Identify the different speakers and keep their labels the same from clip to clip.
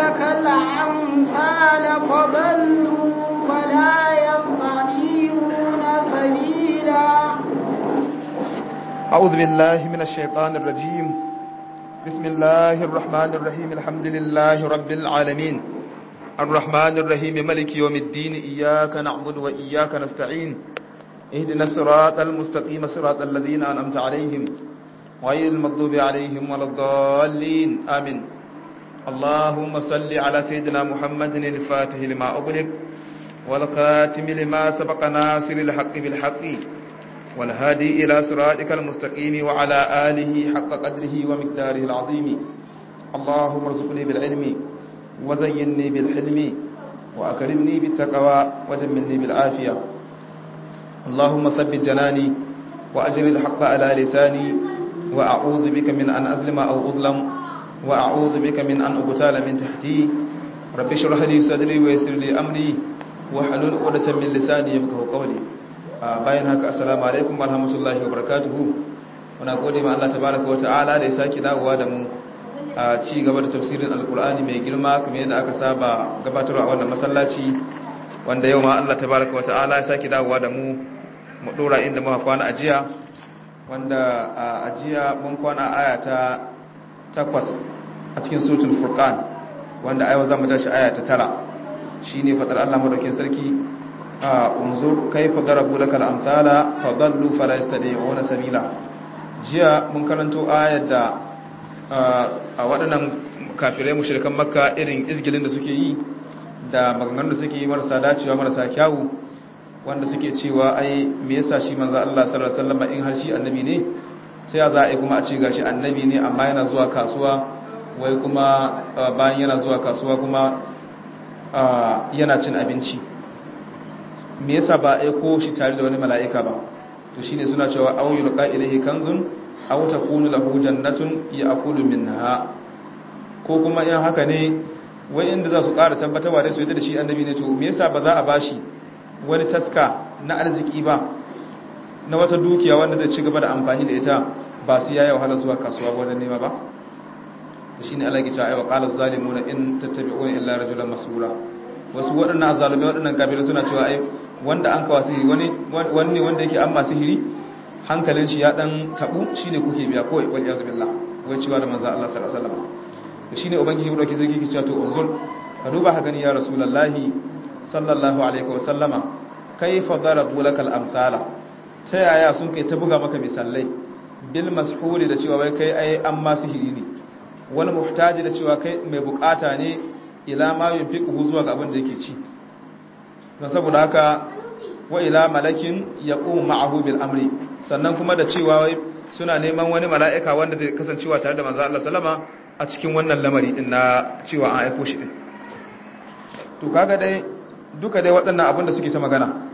Speaker 1: لك الأمثال فضلوا فلا يستطيعون سبيلا
Speaker 2: أعوذ بالله من الشيطان الرجيم بسم الله الرحمن الرحيم الحمد لله رب العالمين الرحمن الرحيم ملك يوم الدين إياك نعبد وإياك نستعين اهدنا الصراط المستقيم صراط الذين أنعمت عليهم غير المغضوب عليهم ولا الضالين آمين اللهم صل على سيدنا محمد الفاتح لما أغلق والخاتم لما سبق ناصر الحق بالحق والهادي إلى صراطك المستقيم وعلى آله حق قدره ومقداره العظيم اللهم ارزقني بالعلم وزينني بالحلم وأكرمني بالتقوى وجملني بالعافية اللهم ثبت جناني وأجر الحق على لساني وأعوذ بك من أن أظلم أو أظلم وأعوذ بك من أن أبتال من تحتي رب اشرح لي صدري ويسر لي أمري واحلل عقدة من لساني يفقهوا قولي bayan haka assalamu alaikum warahmatullahi wabarakatuhu muna gode ma Allah tabaraka wataala da ya saki dawowa da mu a ci gaba da tafsirin alkur'ani mai girma kamar yadda aka saba gabatarwa a wannan masallaci wanda yau ma Allah tabaraka wataala ya saki dawowa da mu mu dora inda muka kwana a jiya wanda a jiya mun kwana aya ta 8 a cikin suratul furqan wanda a yau zamu tashi aya ta 9 shine fadar Allah madaukin sarki unzur kaifa darabu lakal amthala fadallu fala yastadi'una sabila jiya mun karanto ayar da a waɗannan kafirai mushrikan makka irin izgilin da suke yi da maganganun da suke yi marasa dacewa marasa kyawu wanda suke cewa ai me yasa shi manzo Allah sallallahu alaihi wasallam in har shi annabi ne sai za a yi kuma a ce gashi annabi ne amma yana zuwa kasuwa wai kuma bayan yana zuwa kasuwa kuma yana cin abinci me yasa ba a aiko shi tare da wani mala'ika ba to shine suna cewa aw yulqa ilayhi kanzun aw takunu lahu jannatun ya'kulu minha ko kuma in haka ne wai inda za su ƙara tabbatarwa da su yadda da shi annabi ne to me yasa ba za a bashi wani taska na arziki ba na wata dukiya wanda zai ci gaba da amfani da ita ba su yayi wahala zuwa kasuwa wajen nema ba shine Allah ya ce ayi wa qala zalimuna in tattabi'una illa rajulan masura wasu waɗannan zalumai waɗannan kafirai suna cewa ai wanda an kawo sihiri wani wani wanda yake amma sihiri hankalin shi ya dan tabu shine kuke biya kawai wal iyaz billah wai cewa da manzo Allah sallallahu alaihi wasallam shine ubangiji dauke zai kike cewa to unzur ka duba ka gani ya rasulullahi sallallahu alaihi wasallama kaifa darabu lakal amsala ta yaya sun kai ta buga maka misalai bil mashhuri da cewa wai kai ai amma sihiri ne wani muhtaji da cewa kai mai bukata ne ila ma yunfiquhu zuwa ga abin da yake ci don saboda haka wa ila malakin yaqumu ma'ahu bil amri sannan kuma da cewa wai suna neman wani mala'ika wanda zai kasancewa tare da manzo Allah sallama a cikin wannan lamari din na cewa an aiko shi din to kaga dai duka dai waɗannan abin da suke ta magana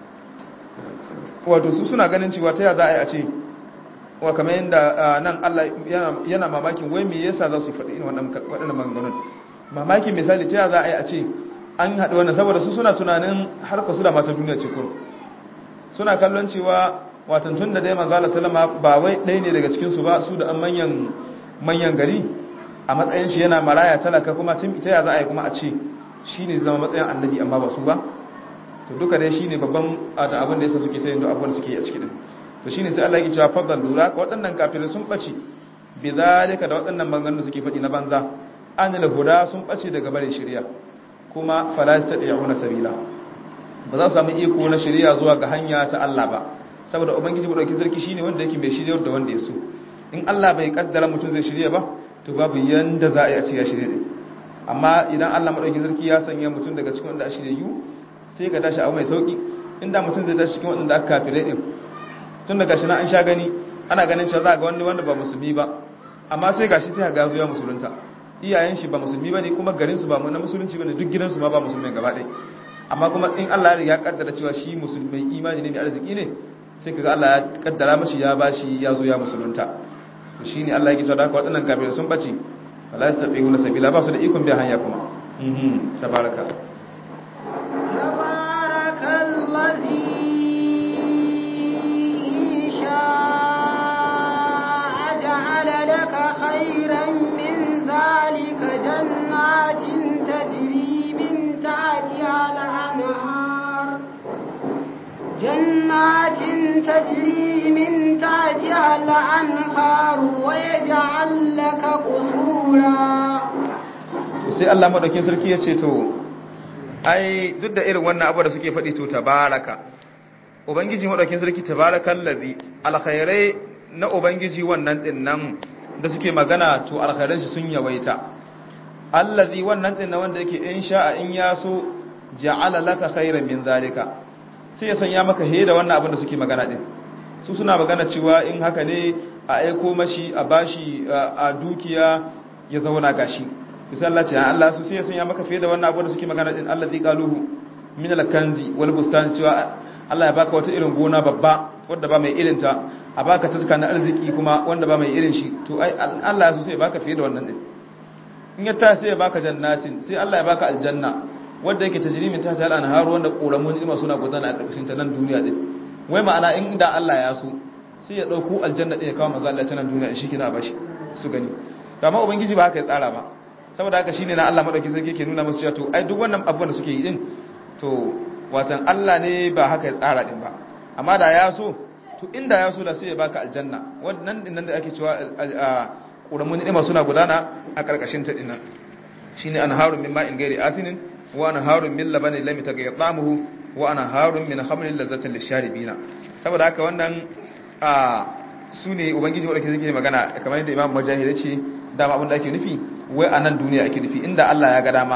Speaker 2: wato su suna ganin cewa ta ya za a yi a ce wa kamar yadda nan Allah yana mamakin wai me yasa za su faɗi irin waɗannan maganganun mamakin misali ta ya za a yi a ce an haɗu wannan saboda su suna tunanin harka su da matan duniya ce kuma suna kallon cewa watan tun da dai manzala salama ba wai ɗaya ne daga cikinsu ba su da an manyan manyan gari a matsayin shi yana maraya talaka kuma tun ita ya za a yi kuma a ce shi ne zama matsayin annabi amma ba su ba to duka dai shi ne babban abin da yasa suke ta yin abubuwan da suke yi a cikin to shi ne sai Allah ya cewa fadal lura ka waɗannan kafirai sun ɓace bi zalika da waɗannan maganganun da suke faɗi na banza an huda sun ɓace daga bare shari'a kuma fala tad'una sabila ba za su samu iko na shari'a zuwa ga hanya ta Allah ba saboda ubangiji mu dauki sarki shine wanda yake mai shirya da wanda ya so in Allah bai kaddara mutum zai shirya ba to babu yanda za a yi a ce ya shirye din amma idan Allah madauki sarki ya sanya mutum daga cikin wanda a shirye yu sai ga tashi abu mai sauki inda mutum zai tashi cikin wanda aka kafire din tun daga shi na an sha gani ana ganin cewa za ga wani wanda ba musulmi ba amma sai gashi sai ga zuwa musulunta iyayen shi ba musulmi bane kuma garin su ba na musulunci bane duk gidansu ma ba musulmai gaba ɗaya amma kuma in Allah ya kaddara cewa shi musulmai imani ne mai arziki ne sai kaga Allah ya kaddara mashi ya bashi ya zo ya musulunta to shine Allah yake cewa da waɗannan kafirai sun bace wala yastati'una sabila ba su da ikon bi hanya kuma mhm tabaraka
Speaker 1: خيرا من ذلك جنات جنات تجري من تحتها الأنهار ويجعل لك قصورا
Speaker 2: sai Allah madaukin sarki ya ce to ai duk da irin wannan abu da suke faɗi to tabaraka ubangiji madaukin sarki tabarakal ladhi alkhairai na ubangiji wannan din nan da suke magana to alkhairan shi sun yawaita allazi wannan din wanda yake in sha'a in ya so ja'ala laka khairan min zalika sai ya sanya maka he da wannan abin da suke magana din su suna magana cewa in haka ne a aiko mashi a bashi a dukiya ya zauna gashi sai Allah ce Allah su sai ya sanya maka fiye da wannan abin da suke magana din allazi qaluhu min al-kanzi wal bustan cewa Allah ya baka wata irin gona babba wanda ba mai irin ta a baka taska na arziki kuma wanda ba mai irin shi to ai Allah ya so sai ya baka fiye da wannan din in ya ta sai ya baka jannatin sai Allah ya baka aljanna wanda yake tajrimin ta ta al-anhar wanda koramun ilma suna gudana a karkashin ta nan duniya din wai ma'ana in da Allah ya so sai ya dauko aljanna din ya kawo manzo Allah ta nan duniya shi kina bashi su gani amma ubangiji ba haka ya tsara ba saboda haka shine na Allah madauki sarki yake nuna musu cewa to ai duk wannan abubuwan da suke yi din to watan Allah ne ba haka ya tsara din ba amma da ya so to inda ya so da sai ya baka aljanna wannan din nan da ake cewa ƙuramun ni'ima suna gudana a ƙarƙashin ta dinnan shine anharun min ma'in ghairi asinin wa anharun min labanin lam yataghayyar ta'amuhu wa anharun min khamrin lazzatin lisharibina saboda haka wannan a sune ubangiji wanda ke magana kamar yadda Imam Mujahid ya ce dama abin da ake nufi wai a nan duniya ake nufi inda Allah ya ga dama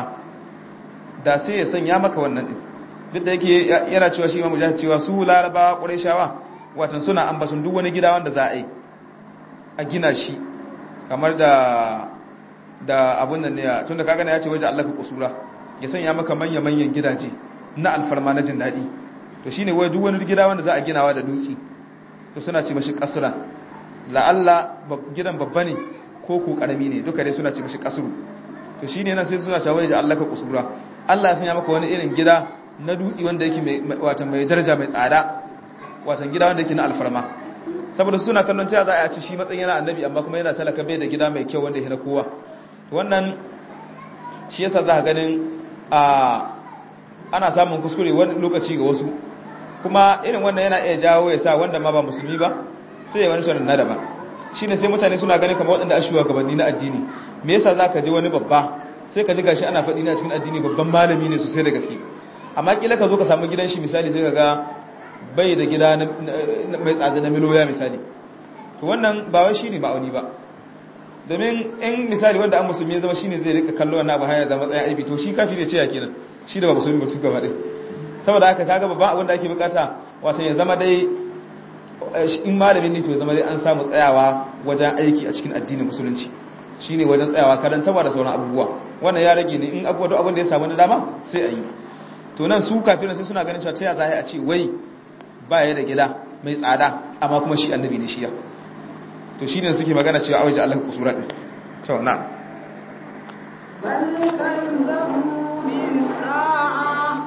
Speaker 2: da sai ya sanya maka wannan din duk da yake yana cewa shi Imam Mujahid cewa su Laraba Qurayshawa watan suna ambaton duk wani gida wanda za a yi a gina shi kamar da da abun nan ne tunda kaga ne ya ce waje Allah ka kusura ya sanya maka manya manyan gidaje na alfarma na jin dadi to shine wai duk wani gida wanda za a ginawa da dutse to suna ce mashi kasra la Allah gidan babba ne ko ko karami ne duka dai suna ce mashi kasru to shine nan sai suna cewa waje Allah ka kusura Allah ya sanya maka wani irin gida na dutse wanda yake mai watan mai daraja mai tsada watan gida wanda yake na alfarma saboda suna kallon ta za a ci shi matsayin yana annabi amma kuma yana talaka bai da gida mai kyau wanda ya na kowa wannan shi yasa za ka ganin a ana samun kuskure wani lokaci ga wasu kuma irin wannan yana iya jawo ya sa wanda ma ba musulmi ba sai ya wani tunan na daban shi ne sai mutane suna ganin kamar waɗanda ashuwa gabanni na addini me yasa za ka ji wani babba sai ka ji gashi ana faɗi na cikin addini babban malami ne sosai da gaske amma kila ka zo ka samu gidan shi misali sai ka ga bai da gida mai tsada na miloya misali to wannan ba wai shine ma'auni ba domin in misali wanda an musulmi ya zama shine zai rika kallo wannan abu haya da matsayin aibi to shi kafi ne ce ya kenan shi da ba musulmi ba tuka ba dai saboda haka kaga babban abin da ake bukata wato ya zama dai in malamin ne to ya zama dai an samu tsayawa wajen aiki a cikin addinin musulunci shine wajen tsayawa karantawa da sauran abubuwa wannan ya rage ne in abubuwa duk abin da ya samu na dama sai a yi to nan su kafin sai suna ganin cewa ta ya za a ce wai ba ya da gida mai tsada amma kuma shi annabi ne shiya to shi ne suke magana cewa awaje Allah kusura din to na
Speaker 1: بل كذبوا بالساعة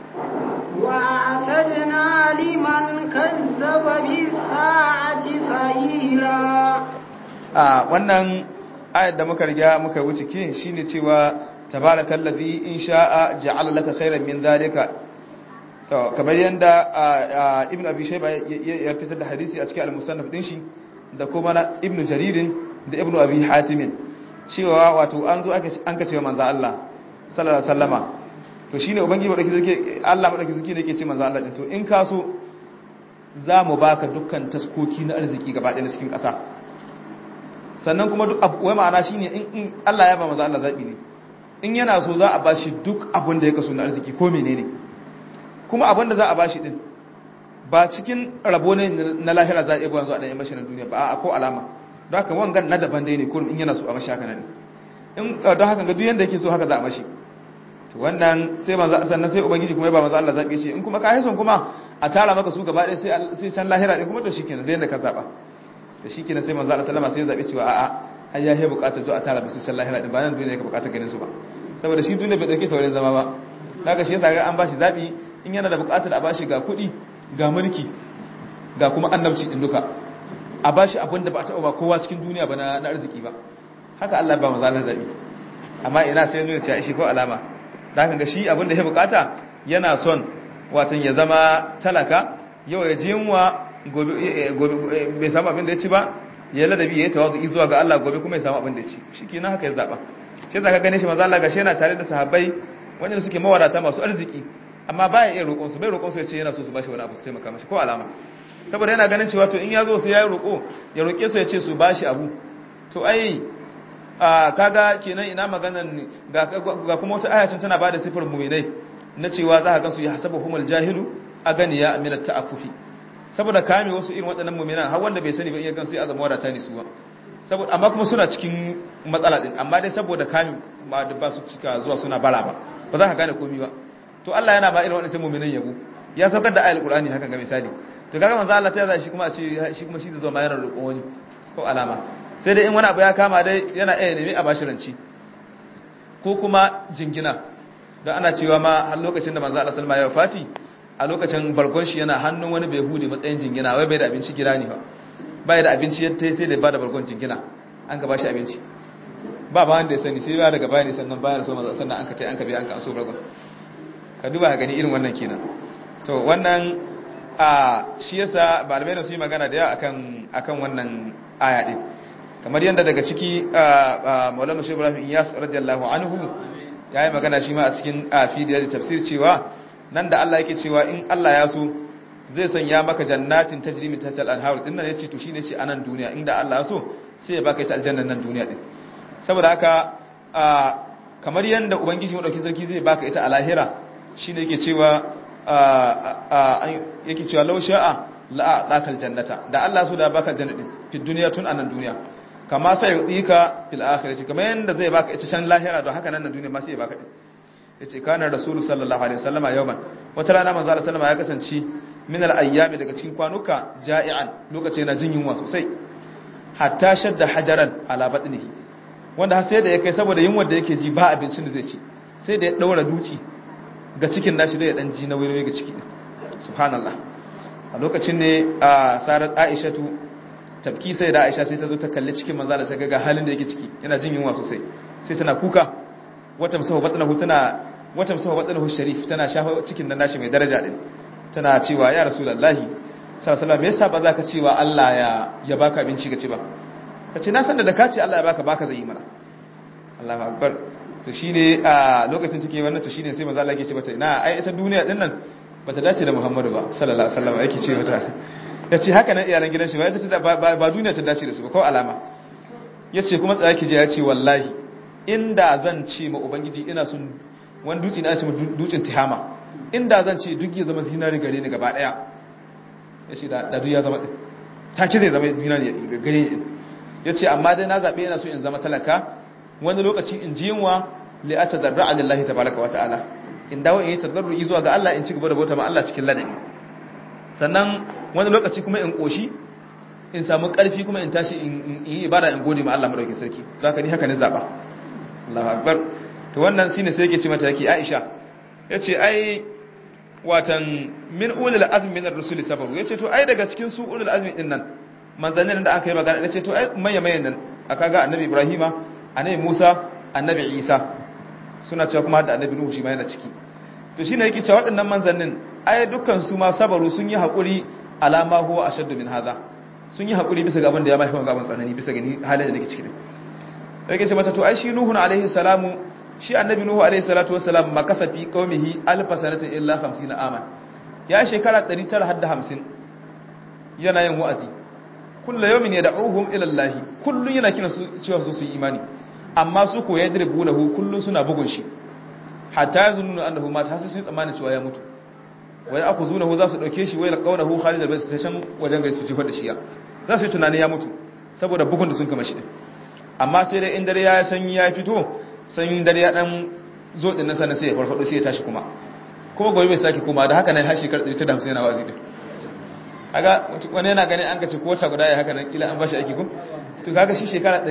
Speaker 1: وأعتدنا لمن كذب بالساعة سعيرا
Speaker 2: a wannan ayat da muka riga muka wuce ke shine cewa tabarakallazi in sha'a ja'ala laka khairan min zalika to kamar yanda ibnu abi shayba ya fitar da hadisi a cikin al-musannaf din shi da kuma na ibnu jaririn da ibnu abi hatim cewa wato an zo aka an kace manzo Allah sallallahu alaihi wasallama to shine ubangiji wadake zake Allah wadake zake yake ce manzo Allah din to in ka so za mu baka dukkan taskoki na arziki gaba ɗaya cikin ƙasa sannan kuma duk wai ma'ana shine in Allah ya ba manzo Allah zabi ne in yana so za a bashi duk abin da ya kaso na arziki ko menene kuma abin da za a bashi din ba cikin rabo ne na lahira za a iya buwan zuwa ɗanyen mashi na duniya ba a ko alama don haka wangan na daban dai ne kurum in yana so a mashi haka nan in don haka ga duk yanda yake so haka za a mashi to wannan sai manzo sannan sai ubangiji kuma ya ba manzo Allah zabi shi in kuma ka son kuma a tara maka su gaba ɗaya sai sai can lahira din kuma to shikenan da yanda ka zaba da shikenan sai manzo Allah sallama sai ya zabi cewa a'a ai ya he bukatar zo a tara su can lahira din ba nan duniya ka bukatar ganin su ba saboda shi duniya bai dauke ta wurin zama ba daga shi yasa ga an bashi zabi in yana da bukatar a bashi ga kuɗi ga mulki ga kuma annabci din duka a bashi abin da ba a taɓa ba kowa cikin duniya ba na arziki ba haka Allah ba maza Allah zabi amma ina sai nuna cewa shi ko alama da haka ga shi abin da ya bukata yana son watan ya zama talaka yau ya ji yunwa gobe bai samu abin da ya ci ba ya ladabi ya yi tawazu zuwa ga Allah gobe kuma ya samu abin da ya ci shikenan haka ya zaba shi zaka gane shi manzo Allah gashi yana tare da sahabbai wanda suke mawadata masu arziki amma baya iya roƙon su bai roƙon su ya ce yana so su bashi wani abu su taimaka mashi ko alama saboda yana ganin cewa to in ya zo sai ya yi roƙo ya roƙe su ya ce su bashi abu to ai kaga kenan ina maganan ga kuma wata ayacin tana bada sifar mu'minai na cewa za ka gansu ya hasabu humul jahilu aganiya min at-ta'affufi saboda kame wasu irin waɗannan mu'minan har wanda bai sani ba iya gansu ya zama wadata ne suwa saboda amma kuma suna cikin matsala din amma dai saboda kame ba da ba su cika zuwa suna bara ba ba za ka gane komai ba to Allah yana ba irin waɗannan mu'minan yabo ya saukar da ayatul qur'ani hakan ga misali to kaga manzo Allah ta yaza shi kuma a ce shi kuma shi da zuwa mayar roƙon wani ko alama sai dai in wani abu ya kama dai yana iya nemi a bashi ranci ko kuma jingina don ana cewa ma har lokacin da manzo Allah sallama ya wafati a lokacin bargon shi yana hannun wani bai hude matsayin jingina wai bai da abinci gida ne ba bai da abinci yadda sai da ba da bargon jingina an ka bashi abinci ba ba wanda ya sani sai ba daga bayani sannan bayan so manzo sannan an ka tai an ka bi an ka so bargon ka duba ka gani irin wannan kenan to wannan a shi yasa malamai da su yi magana da yawa akan akan wannan aya din kamar yadda daga ciki maulana shi ibrahim iyas radiyallahu anhu ya yi magana shi ma a cikin fidiyar da tafsir cewa nan da Allah yake cewa in Allah ya so zai sanya maka jannatin tajri min tahtiha al-anhar din nan yace to shine ce anan duniya inda Allah ya so sai ya baka ita aljannan nan duniya din saboda haka kamar yadda ubangiji madaukin sarki zai baka ita a lahira shine yake cewa yake cewa law sha'a la a'taka jannata da Allah so da baka jannatin fi duniya tun anan duniya kama sai ya tsika fil akhirati kamar yanda zai baka ita can lahira don haka nan na duniya ma sai ya baka din yace kana rasulu sallallahu alaihi wasallama yawman wata rana manzo Allah sallama ya kasance min al ayyami daga cikin kwanuka ja'ian lokaci yana jin yunwa sosai hatta shadda hajaran ala batnihi wanda har sai da ya kai saboda yunwar da yake ji ba abincin da zai ci sai da ya daura duci ga cikin nashi da ya dan ji na wayoyi ga ciki subhanallah a lokacin ne a sarar aishatu tabki sai da aisha sai ta zo ta kalli cikin manzo da ta ga halin da yake ciki yana jin yunwa sosai sai tana kuka wata musahu batnahu tana wata musahu batnahu sharif tana shafa cikin nan nashi mai daraja din tana cewa ya rasulullahi sallallahu alaihi wasallam me yasa ba za ka cewa Allah ya ya baka abinci ka ci ba kace na san da da ka ce Allah ya baka baka zai yi mana Allahu akbar to shine a lokacin take wannan to shine sai manzo Allah yake ce mata ina ai ita duniya din nan bata dace da Muhammadu ba sallallahu alaihi wasallam yake ce mata yace haka nan iyalan gidan shi ba ita ba duniya ta dace da su ba ko alama yace kuma tsaya ki je ya ce wallahi inda zan ce ma ubangiji ina son wani dutse na ce dutsen tihama inda zan ce duk ya zama zinari gare ni gaba daya yace da da duk ya zama take zai zama zinari gare ni yace amma dai na zabe ina so in zama talaka wani lokaci in ji yunwa li atadarra lillahi tabaraka wa ta'ala in dawo in yi tadarru'i zuwa ga Allah in ci gaba da bauta ma Allah cikin ladabi sannan wani lokaci kuma in koshi in samu karfi kuma in tashi in yi ibada in gode ma Allah madaukakin sarki zaka ni haka ne zaba Allahu akbar to wannan shine sai yake ce mata yake Aisha yace ai watan min ulul azmi min ar-rusul sabaru yace to ai daga cikin su ulul azmi din nan manzannin da aka yi magana yace to ai maye mayen nan aka ga annabi Ibrahima annabi Musa annabi Isa suna cewa kuma da annabi Nuhu shi ma yana ciki to shine yake cewa waɗannan manzannin ai dukkan su ma sabaru sun yi hakuri alama huwa ashaddu min hadha sun yi hakuri bisa ga abin da ya mafi gaban tsanani bisa ga ni halin da nake ciki yake ce mata to ai shi Nuhu alaihi salamu shi annabi Nuhu alaihi salatu wassalam makasa fi qaumihi alf sanatin illa 50 aman ya shekara 950 yana yin wa'azi kullu yawmin yad'uhum ila Allah kullun yana kina su cewa su su yi imani amma su ko yadribunahu kullun suna bugun shi hatta yazunnu annahu ma ta sun tsammanin cewa ya mutu wai aku zunahu za su dauke shi wai laqawnahu khalid al-bayt ta shan wajen gaisu jifar da shi ya za su yi tunanin ya mutu saboda bugun da sun kama shi amma sai dai in dare ya sanyi ya fito sanyin dare ya dan zo din nan sannan sai ya farfado sai ya tashi kuma kuma gobe bai sake kuma da haka nan har shekarar 150 yana wazi din kaga wani yana ganin an kace ko wata guda ya haka nan kila an bashi aiki ko to kaga shi shekara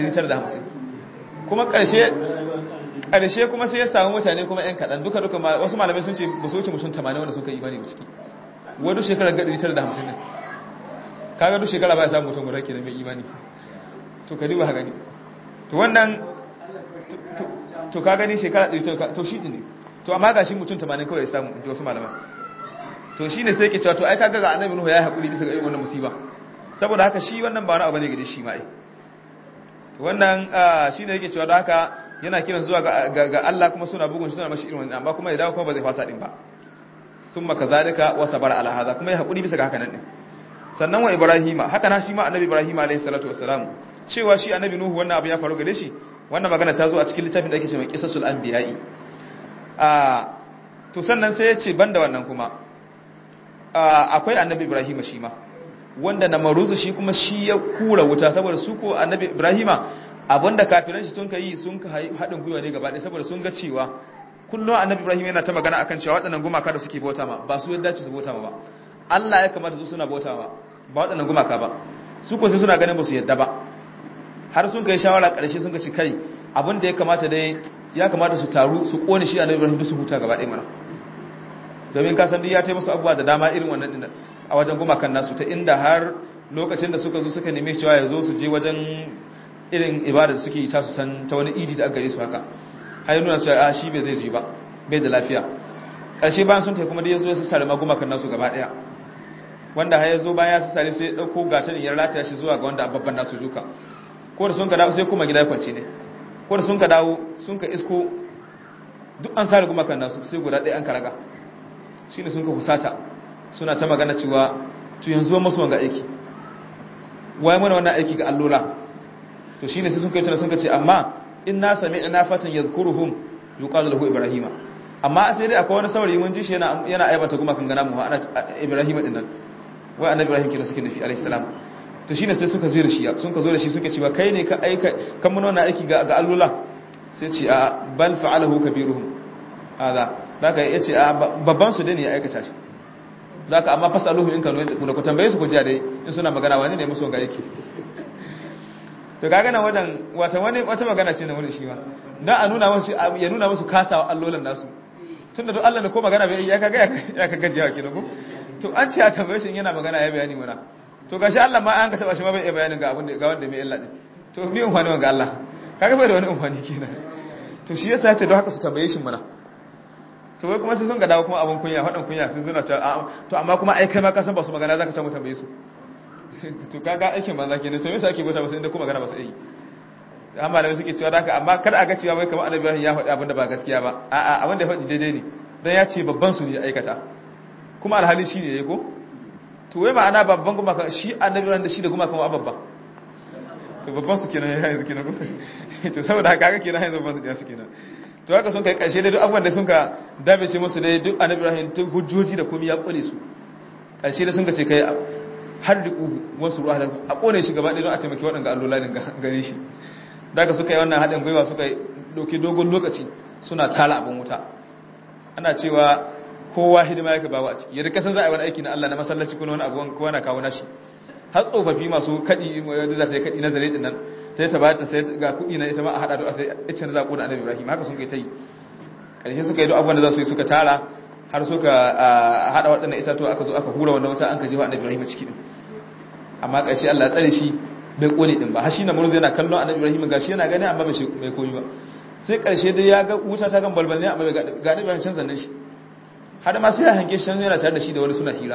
Speaker 2: 950 kuma karshe karshe kuma sai ya samu mutane kuma yan kadan duka duka wasu malamai sun ce ba su wuce mutum 80 wanda suka yi imani ba ciki wani shekarar ga 950 ne kaga duk shekara ba ya samu mutum guda kenan mai imani to ka duba gani to wannan to ka gani shekara 100 to shi ne to amma ga shi mutum 80 kawai ya samu in ji wasu malaman to shine sai yake cewa to ai kaga ga annabi nuhu ya hakuri bisa ga irin wannan musiba saboda haka shi wannan ba wani abu ne gare shi ma ai wannan shine yake cewa da haka yana kiran zuwa ga Allah kuma suna bugun shi suna mashi irin wannan amma kuma ya dawo kuma ba zai fasa din ba summa kazalika wa sabara ala hada kuma ya hakuri bisa ga haka nan din sannan wa ibrahima haka na shi ma annabi ibrahima alayhi salatu wassalam cewa shi annabi nuhu wannan abu ya faru gare shi wannan magana ta zo a cikin littafin da ake cewa qisasul anbiya'i a to sannan sai ya ce banda wannan kuma akwai annabi ibrahima shi ma wanda na maruzu shi kuma shi ya kura wuta saboda su ko annabi ibrahima abinda kafiran shi sun ka yi sun ka haɗin gwiwa ne gaba ɗaya saboda sun ga cewa kullum annabi ibrahim yana ta magana akan cewa waɗannan gumaka da suke bauta ma ba su yadda ce su bauta ma ba Allah ya kamata su suna bauta ma ba waɗannan gumaka ba su ko sai suna ganin ba su yadda ba har sun kai shawara ƙarshe sun ka ci kai abin da ya kamata dai ya kamata su taru su kone shi annabi ibrahim duk su huta gaba ɗaya mana domin ka san duk ya taimaka musu abubuwa da dama irin wannan din a wajen gumakan nasu ta inda har lokacin da suka zo suka neme cewa ya zo su je wajen irin ibada da suke yi tasu ta wani idi da aka gare su haka har yi nuna cewa a shi bai zai ji ba bai da lafiya ƙarshe bayan sun tafi kuma da ya zo ya sassare magumakan nasu gaba ɗaya wanda har ya zo bayan ya sassare sai ya ɗauko gatan ya rataya shi zuwa ga wanda babban nasu duka ko da sun ka dawo sai kuma gida kwance ne ko da sun ka dawo sun ka isko duk an sare gumakan nasu sai guda ɗaya an karaga shi ne sun ka husata suna ta magana cewa to yanzu masu wanga aiki waye mana wannan aiki ga allola to shine sai sun kai tuna sun ce amma in na sami'na fatan yadhkuruhum yuqalu lahu ibrahima amma sai dai akwai wani saurayi mun ji shi yana yana aibata kuma kan gana mu ana ibrahima din nan wai annabi ibrahim kina suke nufi alayhi salam to shine sai suka zo da shi sun ka zo da shi suka cewa kai ne ka aika kan mun wannan aiki ga ga allola sai ce a bal fa'alahu kabiruhum hada zaka yace a babban su dai ne ya aikata shi zaka amma fasaluhu in kanu da ku tambaye su ku jiya dai in suna magana wani ne musu ga yake to kaga nan wajen wata wani wata magana ce na wani shi ma dan a nuna musu ya nuna musu kasawa allolan nasu tunda duk Allah da ko magana bai ya kaga ya kaga jiya kenan ko to an ce a tambaye shi yana magana ya bayani mana to gashi Allah ma an ka taba shi ma bai iya bayanin ga abin da ga wanda mai illa din to me umfani ga Allah kaga bai da wani umfani kenan to shi yasa ce don haka su tambaye shi mana to wai kuma sai sun ga dawo kuma abun kunya faɗin kunya sun zuna cewa to amma kuma ai kai ma ka san ba su magana zaka ta mu tambaye su to kaga aikin banza kenan to me yasa ake bauta ba sai inda kuma magana ba su yi amma da suke cewa haka amma kada a ga cewa wai kamar annabi Ibrahim ya faɗi abin da ba gaskiya ba a'a abin da ya faɗi daidai ne dan ya ce babban su ne ya aikata kuma alhali shi ne yayi ko to wai ma'ana babban kuma shi annabi Ibrahim da shi da kuma kuma babba to babban su kenan ya yanzu kenan ko to saboda haka haka kenan yanzu babban su da su kenan to haka sun kai karshe dai duk abubuwan da sun ka dabice musu dai duk annabi Ibrahim tun hujjoji da komai ya kore su karshe da sun ka ce kai har da wasu ruwa a kone shi gaba ɗaya don a taimaki waɗanda allola din gare shi daga suka yi wannan haɗin gwiwa suka yi ɗauki dogon lokaci suna tala abin wuta ana cewa kowa hidima yake bawa a ciki yadda kasan za a yi wani aiki na Allah na masallaci kuna wani abuwan kowa na kawo nashi har tsofaffi masu kaɗi da za su yi kaɗi na zare ɗin nan sai ta bayar ta sai ga kuɗi na ita ma a haɗa da sai ita na zaƙo da annabi ibrahim haka sun kai ta yi ƙarshe suka yi duk abubuwan da za su yi suka tara har suka haɗa waɗannan itatuwa aka zo aka hura wannan wuta an ka jefa annabi ibrahim ciki ɗin amma ƙarshe Allah ya tsare shi bai kone din ba har shi na murzu yana kallon annabi ibrahim gashi yana gani amma bai bai koyi ba sai karshe dai ya ga wuta ta gan balbal ne amma bai ga annabi ibrahim can zanne shi har ma sai ya hanke shi yana tare da shi da wani suna hira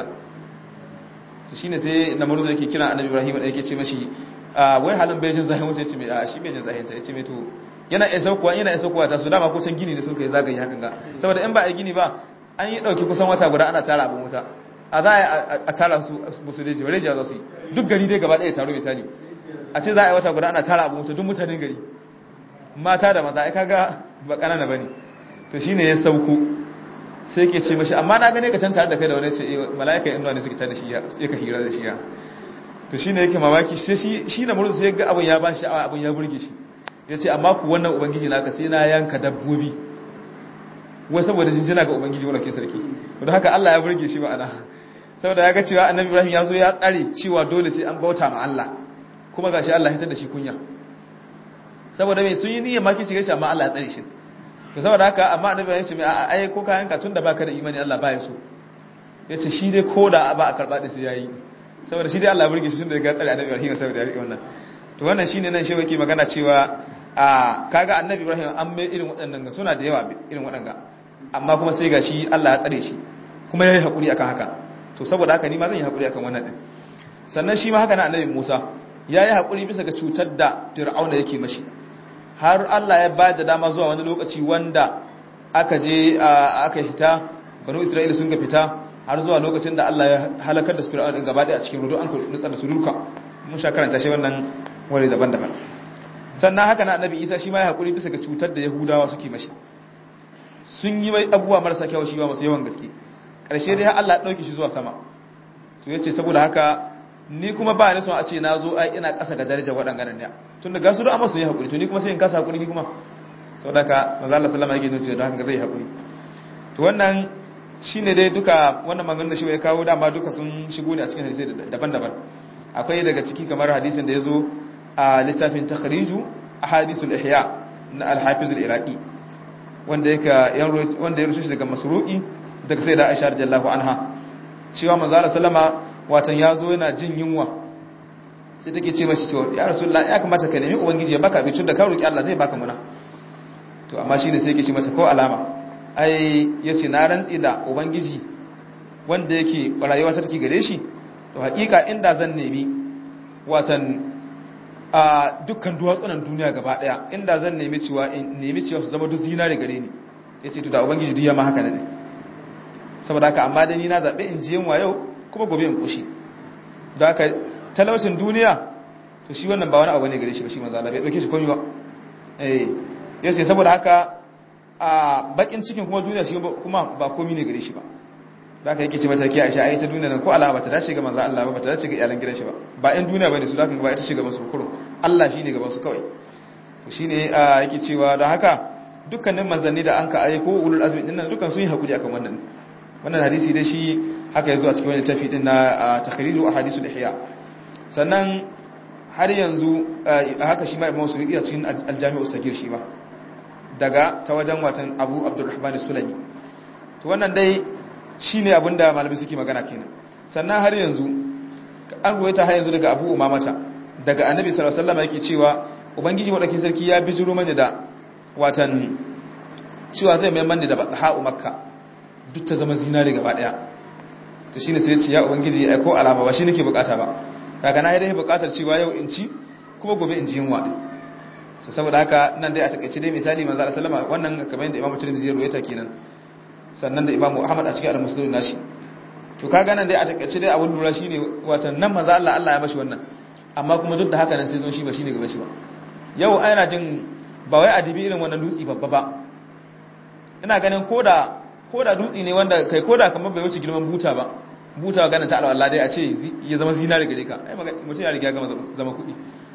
Speaker 2: to shine sai na murzu yake kira annabi ibrahim da yake ce mashi wai halin bai jin zahin wuta yace mai a shi bai jin zahin ta yace mai to yana isa kuwa yana isa kuwa ta su dama ko can gini ne sun kai zagaye hakan ga saboda in ba a gini ba an yi dauki kusan wata guda ana tara abin wuta a za a tara su musu da jiwa rejiya za su yi duk gari dai gaba ɗaya taro misali a ce za a yi wata guda ana tara abu mutu duk mutanen gari mata da maza ai kaga ba kanana bane to shine ya sauko sai ke ce mashi amma na gane ka can tare da kai da wani ce eh malaika inda ne suke tare da shi ya ka hira da shi ya to shine yake mamaki sai shi shi na murzu sai ga abun ya ba shi sha'awa abun ya burge shi yace amma ku wannan ubangiji naka sai na yanka dabbobi wai saboda jinjina ga ubangiji wannan ke sarki don haka Allah ya burge shi ba ana saboda ya ga cewa annabi Ibrahim ya zo ya tsare cewa dole sai an bauta ma Allah kuma gashi Allah ya tada shi kunya saboda mai sun yi niyyar maki shiga shi amma Allah ya tsare shi to saboda haka amma annabi ya ce mai a ai ko kayan ka tunda baka da imani Allah ba ya so yace shi dai koda ba a karba da sai yayi saboda shi dai Allah ya burge shi tunda ya tsare annabi Ibrahim saboda ya rike wannan to wannan shine nan shewa yake magana cewa a kaga annabi Ibrahim an mai irin waɗannan ga suna da yawa irin waɗanga amma kuma sai gashi Allah ya tsare shi kuma yayi hakuri akan haka to saboda haka ni ma zan yi hakuri akan wannan din sannan shi ma haka na annabi Musa yayi hakuri bisa ga cutar da Fir'auna yake mashi har Allah ya bayar da dama zuwa wani lokaci wanda aka je aka hita banu Isra'ila sun ga fita har zuwa lokacin da Allah ya halakar da su Fir'auna din gaba a cikin rudu an nutsa da su duka mun sha karanta shi wannan wuri daban-daban sannan haka na annabi Isa shi ma ya hakuri bisa ga cutar da Yahudawa suke mashi sun yi mai abubuwa marasa kyau shi ba masu yawan gaske ƙarshe dai Allah ya ɗauki shi zuwa sama to yace saboda haka ni kuma ba ni son a ce na zo ai ina ƙasa ga darajar waɗannan ne tun da gasu da amma sun yi haƙuri to ni kuma sai in kasa haƙuri ni kuma saboda haka manzo Allah sallama yake nufi da haka zai haƙuri to wannan shine dai duka wannan maganganun da shi ya kawo dama duka sun shigo ne a cikin hadisi daban-daban akwai daga ciki kamar hadisin da ya zo a littafin takhriju ahadithul ihya na al-hafiz al-iraqi wanda yake wanda ya rushe shi daga masruqi daga sai da aisha radiyallahu anha cewa manzo Allah sallama watan yazo yana jin yunwa sai take ce mashi cewa ya rasulullah ya kamata ka nemi ubangiji ya baka abincin da ka roki Allah zai baka muna to amma shine sai yake ce mata ko alama ai yace na rantsi da ubangiji wanda yake rayuwa ta take gare shi to hakika inda zan nemi watan a dukkan duwatsunan duniya gaba daya inda zan nemi cewa in nemi cewa su zama duk zinare gare ni yace to da ubangiji duk ya ma haka ne saboda haka amma dai ni na zabe in ji yunwa yau kuma gobe in koshi da haka talaucin duniya to shi wannan ba wani abu ne gare shi ba shi manzo Allah bai dauke shi komai ba eh yace saboda haka a bakin cikin kuma duniya shi kuma ba komai ne gare shi ba da haka yake ce mata ke Aisha ai ta duniya nan ko alama ta dace ga manzo Allah ba ta dace ga iyalan gidan shi ba ba ɗan duniya bane su da ba ita ce gaban su kuro Allah shine gaban su kawai to shine yake cewa don haka dukkanin manzanni da an ka aiko ulul azmi din nan dukkan sun yi hakuri akan wannan wannan hadisi dai shi haka yazo a cikin wani tafi din na takhriju ahadithul ihya sannan har yanzu haka shi ma Imam Suyuti a cikin al-Jami'u Sagir shi ba daga ta wajen watan Abu Abdurrahman Sulami to wannan dai shine abinda malami suke magana kenan sannan har yanzu an ruwaita har yanzu daga Abu Umamata daga Annabi sallallahu alaihi wasallam yake cewa ubangiji wadakin sarki ya bijiro mani da watan cewa zai mai mani da ha'u makka duk ta zama zinare gaba daya to shine sai ya ce ya ubangiji ai ko alama ba shi nake bukata ba kaga na dai bukatar cewa yau in ci kuma gobe in ji yunwa din to saboda haka nan dai a takaice dai misali manzo Allah sallama wannan kamar yadda Imam Tirmidhi ya ruwaita kenan sannan da Imam Ahmad a cikin al-Muslim nashi to kaga nan dai a takaice dai abun lura shine watan nan manzo Allah Allah ya bashi wannan amma kuma duk da haka nan sai zo shi ba shine gaba shi ba yau ana jin ba wai adibi irin wannan dutsi babba ba ina ganin koda koda dutsi ne wanda kai koda kamar bai wuce girman buta ba buta gana ta Allah dai a ce ya zama zinare gare ka ai mutum ya riga gama zama kuɗi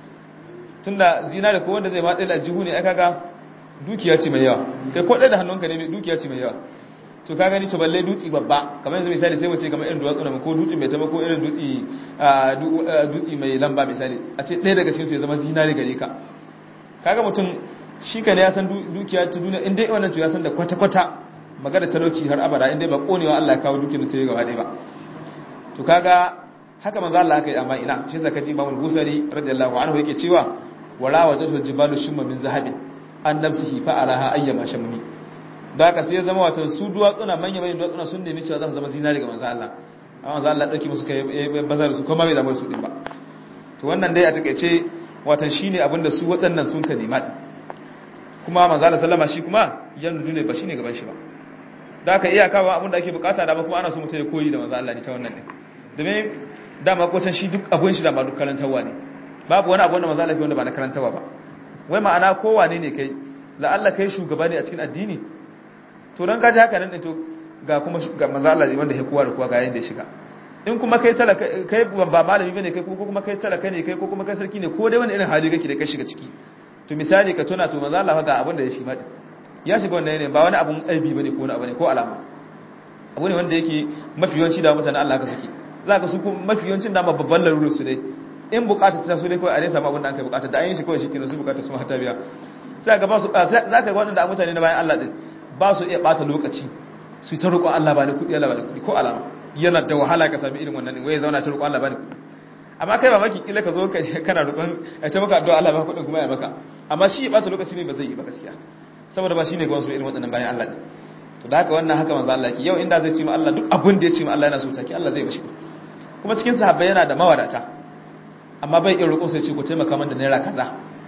Speaker 2: tunda zinare ko wanda zai matsayi jihu ne ai kaga dukiya ce mai yawa kai ko da hannunka ne dukiya ce mai yawa to ka gani to balle dutsi babba kamar yanzu misali sai wace kamar irin duwatsu na ko dutsi mai tama ko irin dutsi dutsi mai lamba misali a ce ɗaya daga cikin su ya zama zinare gare ka kaga mutum shi ka ne ya san dukiya ta duniya in dai wannan to ya san da kwata-kwata magana talauci har abada in dai ba konewa Allah ya kawo dukiyar ta yi gaba ɗaya ba to kaga haka manzo Allah aka yi amma ina shi zaka ji Imam Busari radiyallahu anhu yake cewa wala wajatu jibalu shumma min zahabin an nafsihi fa araha ayyama shammi da haka sai ya zama watan su duwatsuna manya manyan duwatsuna sun nemi cewa za su zama zinari ga manzo Allah amma manzo Allah dauki musu kai bazar su kuma bai zama su din ba to wannan dai a takeice watan shine abinda su waɗannan sun ka nema kuma manzo Allah sallama shi kuma yan ne ba shine gaban shi ba da aka iya kawo abinda ake bukata da ba kuma ana so mutum ya koyi da manzo Allah ne ta wannan din domin dama ko shi duk abun shi da ba duk karantawa ne babu wani abu wanda manzo Allah wanda ba na karantawa ba wai ma'ana kowane ne kai la Allah kai shugaba ne a cikin addini to dan gaji haka nan din to ga kuma ga manzo Allah wanda ya kowa da kowa ga yayin da ya shiga in kuma kai talaka kai ba malami bane kai ko kuma kai talaka ne kai ko kuma kai sarki ne ko dai wani irin hali kake da kai shiga ciki to misali ka tuna to manzo Allah ga abin da ya shi ma ya shiga wannan ne ba wani abun aibi bane ko wani abu ne ko alama abu ne wanda yake mafi yawanci da mutane Allah ka suke za ka su kuma mafi yawancin dama babban larurar su dai in bukata ta so dai kawai a dai samu abin da an kai bukata da an yi shi kawai shi kenan su bukata su hata biya sai ga ba su za ka ga waɗanda mutane na bayan Allah din ba su iya bata lokaci su ta roƙon Allah ba ni kuɗi Allah ba ni kuɗi ko alama yana da wahala ka sami irin wannan din wai zauna ta roƙon Allah ba ni kuɗi amma kai ba maki kila ka zo ka kana roƙon a ta maka addu'a Allah ba kuɗin kuma ya maka amma shi ya bata lokaci ne ba zai yi ba gaskiya saboda ba shine ga wasu irin waɗannan bayan Allah din to da haka wannan haka manzo Allah yake yau inda zai ce ma Allah duk abin da ya ce ma Allah yana so take Allah zai bashi kuma cikin sahabbai yana da mawadata amma bai iya roƙo sai ce ku taimaka min da naira kaza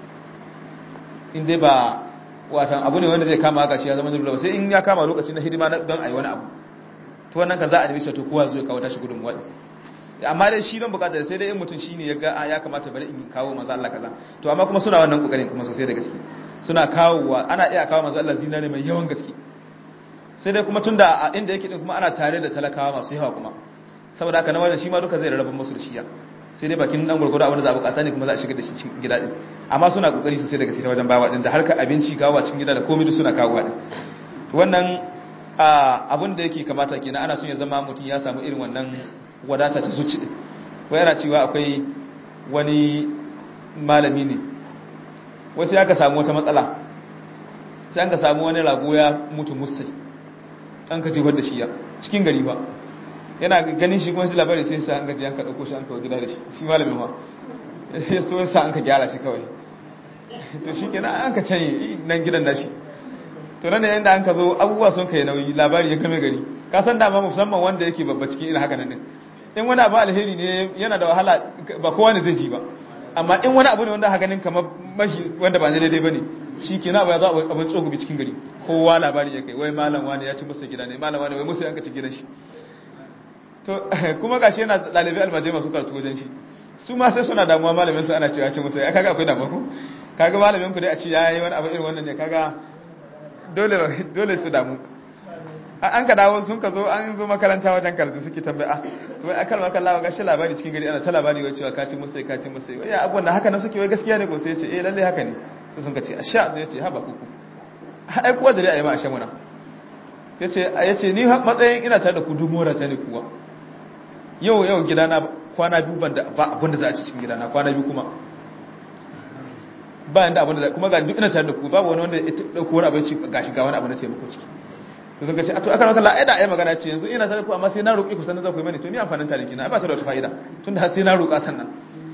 Speaker 2: in dai ba watan abu ne wanda zai kama haka shi ya zama dole sai in ya kama lokaci na hidima don ayi wani abu to wannan kan za a nemi to kowa zai kawo tashi gudun wadi amma dai shi don bukatar sai dai in mutum shine ya ga ya kamata bari in kawo manzo Allah kaza to amma kuma suna wannan kokarin kuma sosai da gaske suna kawowa ana iya kawo manzo Allah zinare mai yawan gaske sai dai kuma tunda a inda yake din kuma ana tare da talakawa masu yawa kuma saboda haka na wannan shi ma duka zai rarraba musu da shiya sai dai bakin dan gurgurda abin da za a bukata ne kuma za a shiga da shi cikin gida din amma suna kokari sosai da gaske ta wajen bawa din da harkar abinci kawo cikin gida da komai duk suna kawowa din wannan abin da yake kamata kenan ana son ya zama mutum ya samu irin wannan wadata ta zuci din wai yana cewa akwai wani malami ne wai sai aka samu wata matsala sai an ka samu wani rago ya mutu musai an ka jefar da shi ya cikin gari ba yana ganin shi kuma shi labari sai sa an gaji an ka ɗauko shi an kawo gida da shi shi malamin ma sai so sa an ka gyara shi kawai to shi kenan an ka canye nan gidan nashi to nan yayin da an ka zo abubuwa sun kai nauyi labari ya kame gari ka san dama musamman wanda yake babba cikin irin haka nan din in wani abu alheri ne yana da wahala ba kowa ne zai ji ba amma in wani abu ne wanda haka ganin kamar mashi wanda ba daidai bane shi kenan abu ya zo abin tsogobi cikin gari kowa labari ya kai wai malam wani ya ci musu gida ne malam wani wai musu yanka ci gidan shi to kuma gashi yana dalibai almajai masu karatu wajen shi su ma sai suna damuwa malamin su ana cewa ce musu ya kaga akwai damuwa ko kaga malamin ku dai a ce yayi wani abu irin wannan ne kaga dole dole su damu an ka dawo sun ka zo an zo makaranta wajen karatu suke tambaya to wai akal makalla ga gashi labari cikin gari ana ta labari wai cewa ka ci musu ka ci musu wai abubuwan da haka nan suke wai gaskiya ne ko sai ya ce eh lalle haka ne sai sun ka ce asha sai ya ce haba kuku ai kuwa da dai ayi ma asha muna yace yace ni matsayin ina tare da ku dumora ta ne kuwa yau yau gidana kwana biyu ban da ba abin da za a ci cikin gidana kwana biyu kuma ba yanda abin da kuma ga duk ina tare da ku babu wani wanda ya dauko wani abin ci gashi ga wani abu na taimako ciki to sun ce a to aka maka la'ai da ai magana ce yanzu ina tare da ku amma sai na roƙi ku sannan za ku yi mani to ni amfanin tare kina ai ba ta da wata fa'ida tunda har sai na roƙa sannan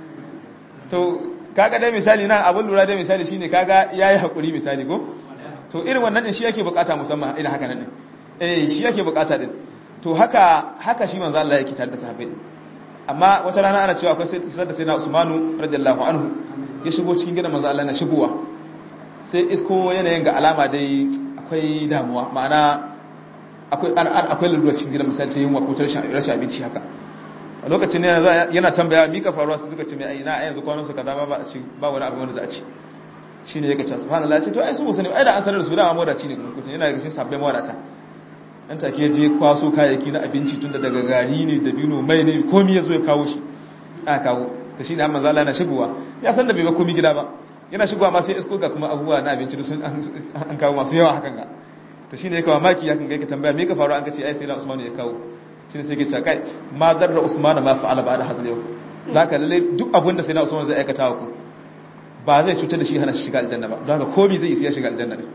Speaker 2: to kaga dai misali nan abin lura dai misali shine kaga yayi hakuri misali ko to irin wannan din shi yake bukata musamman irin haka nan din eh shi yake bukata din to haka haka shi manzo Allah yake tare da sahabbai amma wata rana ana cewa akwai sai da sayyidina Usmanu radiyallahu anhu ya shigo cikin gidan manzo Allah na shigowa sai isko yanayin ga alama dai akwai damuwa ma'ana akwai akwai lalura cikin gidan misali ta yunwa ko rashin rashin abinci haka a lokacin yana yana tambaya mika faruwa su suka ce mai ai na yanzu kwanan su kaza ba a ci ba wani abu wanda za a ci shine yake cewa subhanallah ya ce to ai su musani ai da an sanar da su da modaci ne kuma kuce yana daga cikin sabbin wadata dan take je kwaso kayayyaki na abinci tunda daga gari ne da bino mai ne komai yazo ya kawo shi a kawo to shine amma zalla na shigowa ya san da bai ba komai gida ba yana shigowa ma sai isko ga kuma abubuwa na abinci sun an kawo masu yawa hakan ga to shine ya kawo maki hakan ga yake tambaya me ka faru an kace ai sai na Usman ya kawo shine sai yake cewa kai ma darra Usman ma fa'ala ba da hadal yau zaka lalle duk abin da sai na Usman zai aikata ku ba zai cutar da shi hana shi shiga aljanna ba don haka komai zai iya shiga aljanna ne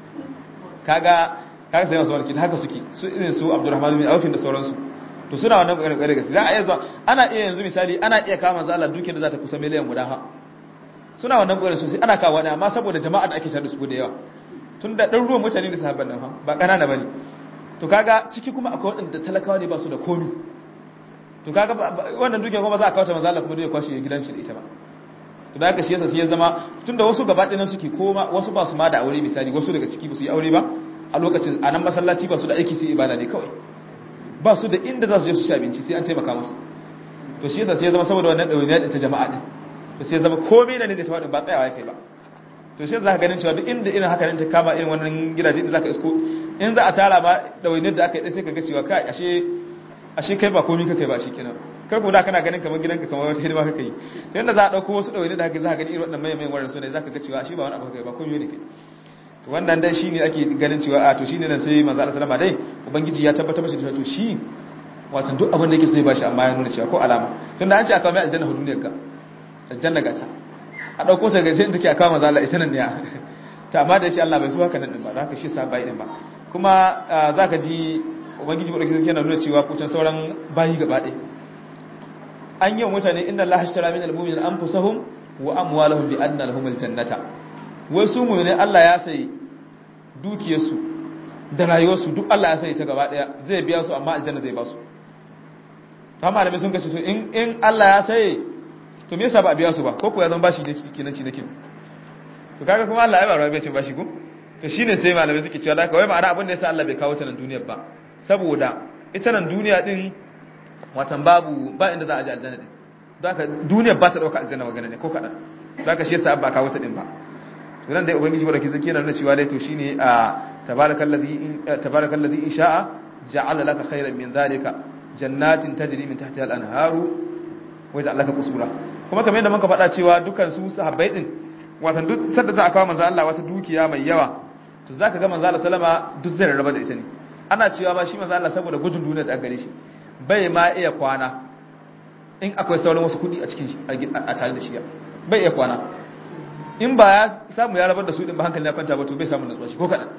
Speaker 2: kaga kaga sai masu warki haka suke su irin su Abdurrahman bin Auf da sauransu to suna wannan kokarin kokarin gaske za a iya zuwa ana iya yanzu misali ana iya kama manzo Allah duke da za ta kusa miliyan guda ha suna wannan kokarin sosai ana kawo ne amma saboda jama'a da ake tare da su da yawa tun da dan ruwan mutane da sahabban nan fa ba kanana bane to kaga ciki kuma akwai wadanda talakawa ne ba su da komi to kaga wannan duke kuma za a kawo ta manzo Allah kuma dole kwashi gidan shi da ita ba to da haka shi yasa sai ya zama tunda wasu gaba ɗayan suke koma wasu ba su ma da aure misali wasu daga ciki ba su yi aure ba a lokacin a nan masallaci ba su da aiki sai ibada ne kawai ba su da inda za su je su ci abinci sai an taimaka musu to shi yasa sai ya zama saboda wannan ɗawainiya ɗin ta jama'a ɗin to sai ya zama komai na ne da tawadin ba tsayawa ya kai ba to shi za ka ganin cewa duk inda irin haka ta kama irin wannan gidaje da za ka isko in za a tara ba ɗawainiyar da aka yi sai ka ga cewa kai ashe ashe kai ba komai ka kai ba shi kenan kai kuma da kana ganin kamar gidanka kamar wata hidima kake yi to yanda za a dauko wasu dawaine da haka za ka gani irin wannan mayan wannan sunan za ka ga cewa shi ba wani abu kai ba komai ne kai to wannan dai shine ake ganin cewa a to shine nan sai manzo Allah sallama dai ubangiji ya tabbatar masa cewa to shi wato duk abin da yake sai ba shi amma ya nuna cewa ko alama tunda an ce aka mai aljanna duniyar ka aljanna gata a dauko ta gaje in take aka manzo Allah ita nan ne ta amma da yake Allah bai so haka nan din ba haka shi sa bai din ba kuma zaka ji ubangiji madaukakin yana nuna cewa kutan sauran bayi gaba ɗaya an yi wa mutane inda Allah hashtara min al-mu'minin anfusahum wa amwalahum bi anna lahum al-jannata wai su mu ne Allah ya sai dukiyarsu da rayuwarsu duk Allah ya sani ta gaba daya zai biya su amma aljanna zai ba su ta malamai sun kashe su in in Allah ya sai to me yasa ba a biya su ba ko ko ya zama bashi ne kenan ci nake to kaga kuma Allah ya ba rawa bai ce bashi ko to shine sai malamai suke cewa da kawai ma'ana abin da yasa Allah bai kawo ta nan duniyar ba saboda ita nan duniya din watan babu ba inda za a ji aljanna din don haka duniyar ba ta dauka aljanna magana ne ko kadan don haka shi yasa ba kawo ta din ba to nan dai ubangiji baraki zaki yana nuna cewa dai to shine a tabarakallazi tabarakallazi in sha'a ja'ala laka khairan min zalika jannatin tajri min tahtiha al-anharu wa ja'ala laka qusura kuma kamar yadda muka faɗa cewa dukan su sahabbai din watan duk sanda za a kawo manzo Allah wata dukiya mai yawa to zaka ga manzo Allah sallama duk zai rarraba da ita ne ana cewa ba shi manzo Allah saboda gudun duniya da gare shi bai ma iya kwana in akwai sauran wasu kudi a cikin a tare da shi bai iya kwana in ba ya samu ya rabar da su din ba hankali ya kwanta ba to bai samu natsuwa shi ko kadan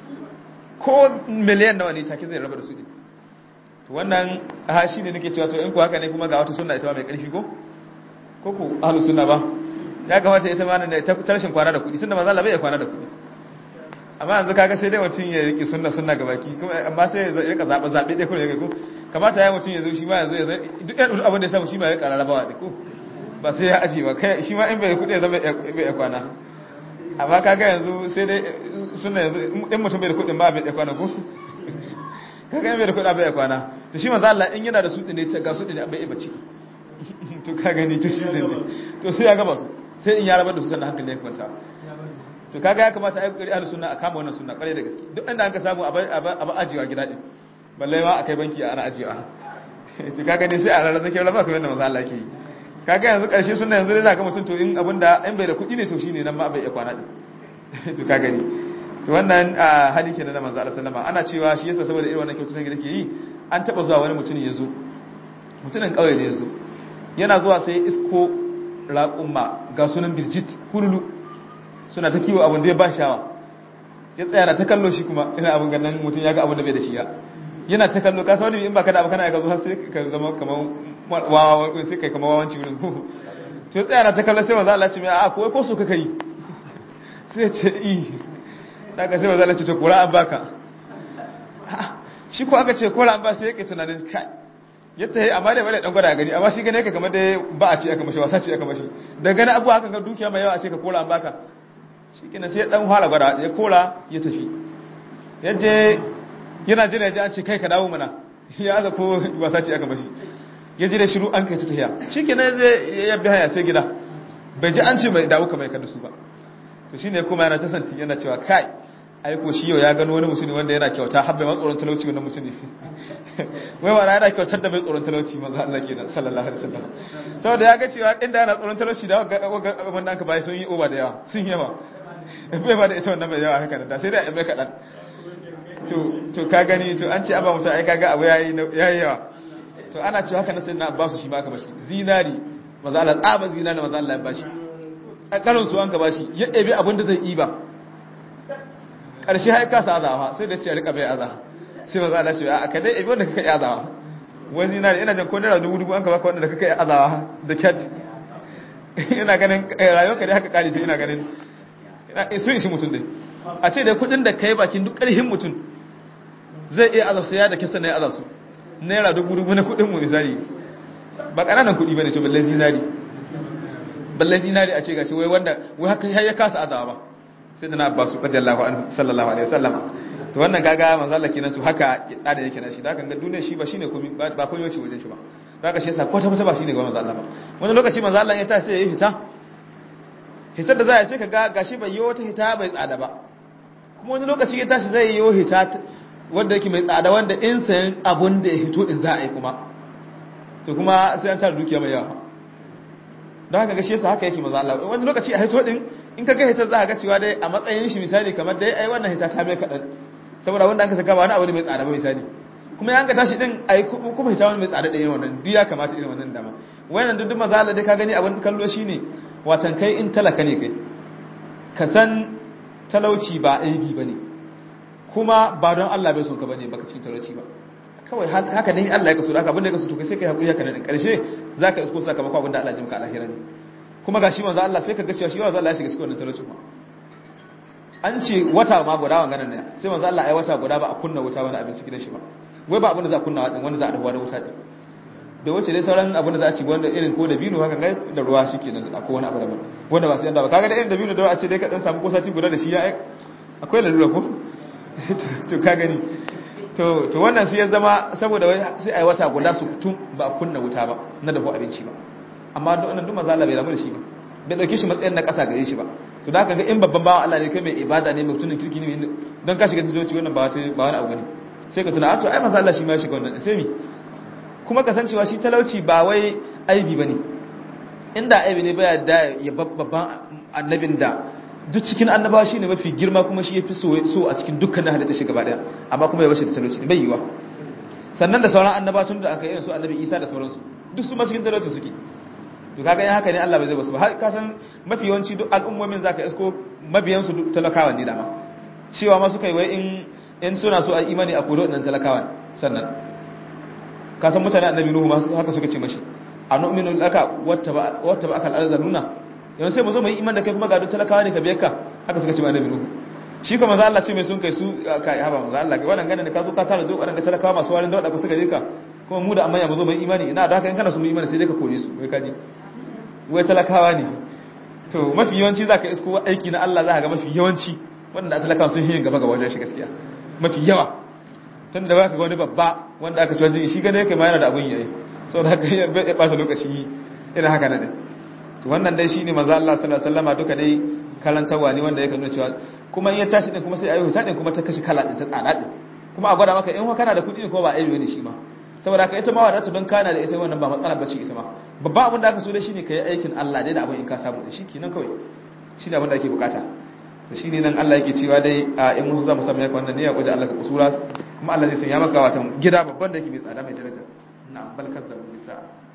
Speaker 2: ko miliyan nawa ne take zai rabar da su din to wannan ha shi ne nake cewa to in ku haka ne kuma ga wata sunna ita ma mai karfi ko ko ku ahlus sunna ba ya kamata ita ma ne ta rashin kwana da kudi tunda manzo Allah bai iya kwana da kudi amma yanzu kaga sai dai mutum ya riki sunna sunna ga baki kuma amma sai ya rika zabe zabe dai kuma ya ko kamata ya mutum ya zo shi ma yanzu ya duk ɗan abin da ya samu shi ma ya ƙara rabawa da ko ba sai ya aji ba kai shi ma in bai kuɗi ya zama bai ya kwana amma kaga yanzu sai dai sunna yanzu in mutum bai da kuɗin ba bai ya kwana ko kaga in bai da kuɗin bai ya kwana to shi manzo Allah in yana da su ne ga su ne bai bacci to ka gani to shi ne to sai ya gaba su sai in ya rabar da su sannan hankali ya kwanta to kaga ya kamata a yi kokari ahlus sunna a kama wannan sunna kware da gaske duk inda an ka samu a ba ajiwa gida din balle ma akai banki ana ajiwa to kaga ne sai a ranar zakin raba kamar yadda manzo Allah ke yi kaga yanzu karshe sunna yanzu dai zaka mutum to in abinda in bai da kuɗi ne to shine nan ma bai iya kwana din to kaga ni to wannan hali kenan da manzo Allah sallama ana cewa shi yasa saboda irin wannan kyaututun da yake yi an taba zuwa wani mutum ya zo mutumin kauye ne ya zo yana zuwa sai isko raƙumma ga sunan birjit kululu suna ta kiwo abin da ya ba shawa ya tsaya na ta kallo shi kuma ina abin ganin mutum ya ga abin da bai da shi ya yana ta kallo ka wani in ba ka da abu kana ya zo har sai ka zama kamar wawa sai kai kamar wawanci wurin ko to tsaya na ta kallo sai manzo Allah ce mai a ko ko so kaka yi sai ce i daga sai manzo Allah ce to kura an baka shi ko aka ce kura an ba sai yake tunanin kai yadda yi amma da bane dan gwada gani amma shi gane ka kamar da ba a ce aka mashi wasa ce aka mashi da gani abuwa haka ga dukiya mai yawa a ce ka kora an baka shi kina sai dan fara gwada ya kora ya tafi ya je yana jira ya ji an ce kai ka dawo mana ya aza ko wasa ce aka mashi ya ji da shiru an kai ta tafiya shi kina zai ya bi haya sai gida bai ji an ce mai dawo kamar kada su ba to shine kuma yana ta santi yana cewa kai aiko shi yau ya gano wani mutum wanda yana kyauta har bai ma tsoron talauci wannan mutum ne wai wa yana kyautar da bai tsoron talauci manzo Allah kenan sallallahu alaihi wasallam saboda ya ga cewa inda yana tsoron talauci da wanda aka bai sun yi oba da yawa sun yawa bai ba da ita wannan bai yawa haka da sai dai bai kadan to to ka gani to an ce aba mutum ai kaga abu yayi yayi yawa to ana cewa haka na sayyidina Abbasu shi ma aka bashi zinari manzo Allah tsaba zinari manzo Allah ya bashi tsakarin su an ka bashi ya ɗebe abin da zai yi ba ƙarshe haika sa azawa sai da ce a rika bai aza sai maza Allah ce a ka dai ibi wanda kaka yi azawa wani na ina jan ko naira dubu dubu an ka baka wanda kaka yi azawa da cat ina ganin rayuwar ka dai haka kare ta ina ganin sun ishi mutum dai a ce da kudin da kai bakin duk ƙarfin mutum zai iya azab sai ya da kisa na ya azab su naira dubu dubu na kudin mu misali ba ƙananan kuɗi ba ne to balle zinari balle zinari a ce gashi wai wanda wai haka ya kasa azawa ba sai da na abbasu radiyallahu anhu sallallahu alaihi wasallama to wannan gaga manzo Allah kenan to haka tsada yake na shi da kan ga duniya shi ba shine komai ba komai wace wajen shi ba daga shi yasa kwata kwata ba shine ga manzo Allah ba wani lokaci manzo Allah ya ta sai ya yi hita hitar da za a ce ka ga gashi bai yi wata hita bai tsada ba kuma wani lokaci ya tashi zai yi hita wanda yake mai tsada wanda in sayan abun da ya hito din za a yi kuma to kuma sai an tara dukiya mai yawa don haka gashi yasa haka yake manzo Allah wani lokaci a hito din in ka ga hitar za ka ga cewa dai a matsayin shi misali kamar dai ai wannan hita ta bai kadan saboda wanda an ka saka ba wani abu ne mai tsada ba misali kuma yan ka tashi din ai kuma hita wani mai tsada da irin wannan duk ya kamata irin wannan dama wannan duk manzo Allah dai ka gani abin kallo shine watan kai in talaka ne kai ka san talauci ba aibi bane kuma ba don Allah bai son ka bane baka cikin talauci ba kawai haka ne Allah ya kaso haka abin da ya kaso to kai sai kai hakuri haka nan karshe zaka isko sakamakon abin da Allah ya jimka alahira ne kuma gashi manzo Allah sai ka ga cewa shi manzo Allah ya shiga cikin wannan talauci ba an ce wata ma guda wannan ne sai manzo Allah ai wata guda ba a kunna wuta wani abinci gidan shi ba wai ba abin da za a kunna wanda za a dafa da wuta din da wace dai sauran abin da za a ci wanda irin ko da bino haka kai da ruwa shikenan da ko wani abu da wanda ba su yanda ba kaga da irin da bino da a ce dai ka dan samu kosati guda da shi ya akwai lalura ko to ka gani to to wannan sai ya zama saboda wai sai ai wata guda su tun ba a kunna wuta ba na dafa abinci ba amma duk wannan duk manzo Allah bai ramu da shi ba bai dauke shi matsayin na kasa gare shi ba to da kaga in babban bawan Allah ne kai mai ibada ne mutumin kirki ne don ka shiga zuciya wannan ba wata ba wani abu ne sai ka tuna a to ai manzo Allah shi ma ya shiga wannan sai mi kuma kasancewa shi talauci ba wai aibi bane inda aibi ne baya da ya babban annabin da duk cikin annabawa shine mafi girma kuma shi yafi so so a cikin dukkanin halitta shi gaba daya amma kuma ya bashi da talauci bai yiwa sannan da sauran annabawa tun da aka yi su annabi Isa da sauransu duk su ma cikin talauci suke to kaga yan haka ne Allah bai zai basu ba har ka san mafi yawanci duk al'ummomin zaka isko mabiyan su duk talakawa ne dama cewa ma suka yi wai in in suna so a imani a kodo nan talakawa sannan ka san mutane annabi nuhu ma haka suka ce mashi anu'minu laka wata ba wata ba akal arzaluna yanzu sai mu zo mu yi iman da kai kuma ga duk talakawa ne ka biyar ka haka suka ce annabi nuhu shi kuma za Allah ce mai sun kai su ka haba manzo Allah kai wannan ganin da ka zo ka tara duk wannan talakawa masu warin da wadda suka je ka kuma mu da amma ya mu zo mu yi imani ina da haka in kana so mu yi imani sai dai ka kore su wai kaji wai talakawa ne to mafi yawanci za ka isko aiki na Allah za ka ga mafi yawanci wanda talakawa sun yi gaba ga wajen shi gaskiya mafi yawa tun da baka ga wani babba wanda aka ci wajen shi gane kai ma yana da abun yayi sau da haka ya ɓata lokaci irin haka na ɗin to wannan dai shine maza Allah sallallahu alaihi wasallam duka dai karantarwa ne wanda ya nuna cewa kuma in ya tashi din kuma sai ayi huta din kuma ta kashi kala din ta tsada din kuma a gwada maka in kana da kuɗi ko ba aibi ne shi ma saboda haka ita ma wadata don kana da ita wannan ba matsala bace ita ma babban abin da aka so da shine kai aikin Allah dai da abin in ka samu da shi kenan kawai shine abin da ake bukata to shine nan Allah yake cewa dai a in musu zamu samu yaka wannan ne ya guje Allah ka kusura kuma Allah zai sanya maka watan gida babban da yake mai tsada mai daraja na bal kazzabu bisa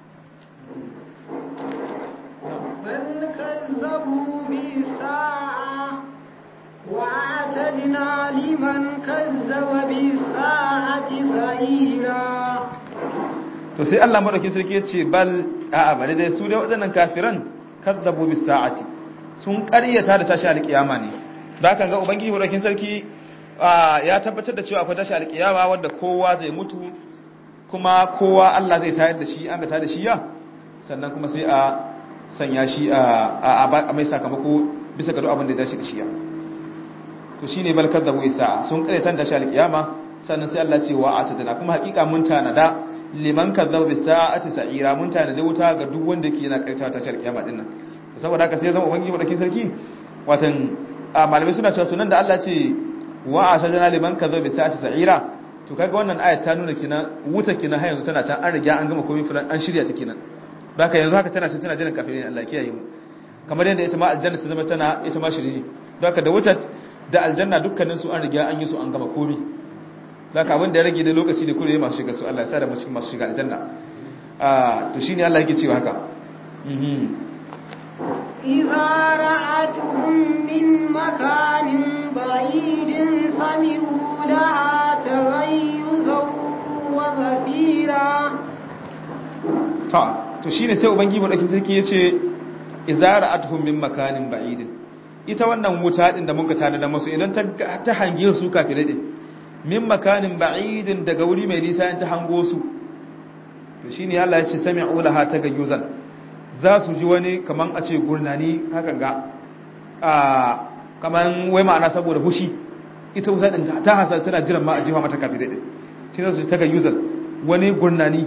Speaker 1: بل كذبوا بالساعة وأعتدنا لمن كذب بالساعة سعيرا
Speaker 2: to sai Allah madaukin sarki ya ce bal a'a bale dai su dai waɗannan kafiran kazzabu bis sa'ati sun ƙaryata da tashi alƙiyama ne da kan ga ubangiji madaukin sarki ya tabbatar da cewa akwai tashi alƙiyama wanda kowa zai mutu kuma kowa Allah zai tayar da shi an ga tayar da shi ya sannan kuma sai a sanya shi a mai sakamako bisa ga duk abin da ya dace da shi ya to shine bal kazzabu isa sun ƙaryata da tashi alƙiyama sannan sai Allah ce wa atadana kuma hakika mun tanada liman kazzaba bis sa'ati sa'ira mun tanada wuta ga duk wanda yake yana ƙaryata tashi alƙiyama din nan saboda haka sai zama ubangiji madaukin sarki watan malamai suna cewa tunan da Allah ce wa atadana liman kazzaba bis sa'ati sa'ira to kaga wannan ayat ta nuna kina wuta kina har yanzu tana can an riga an gama komai fulan an shirya ta kenan haka yanzu haka tana tana jiran kafirin Allah kiyaye mu kamar yadda ita ma aljanna ta zama tana ita ma shirye haka da wuta da aljanna dukkanin su an riga an yi su an gama komai haka abin da ya rage da lokaci da kure masu shiga su Allah ya sa da mu cikin masu shiga aljanna ah to shine Allah yake cewa haka mhm
Speaker 1: إذا رأتهم من مكان بعيد سمعوا لها تغيظا وزفيرا
Speaker 2: ta to shine sai ubangiji madaukin sarki yace izara atuhum min makanin ba'idin ita wannan wuta din da muka tana da masu idan ta hange su kafirai din min makanin ba'idin daga wuri mai nisa in ta hango su to shine Allah ya ce sami'u laha tagayyuzan za su ji wani kaman a ce gurnani hakan ga a kaman wai ma'ana saboda hushi ita wuta din ta hasa tana jiran ma a jiwa mata kafirai din shi za su ji tagayyuzan wani gurnani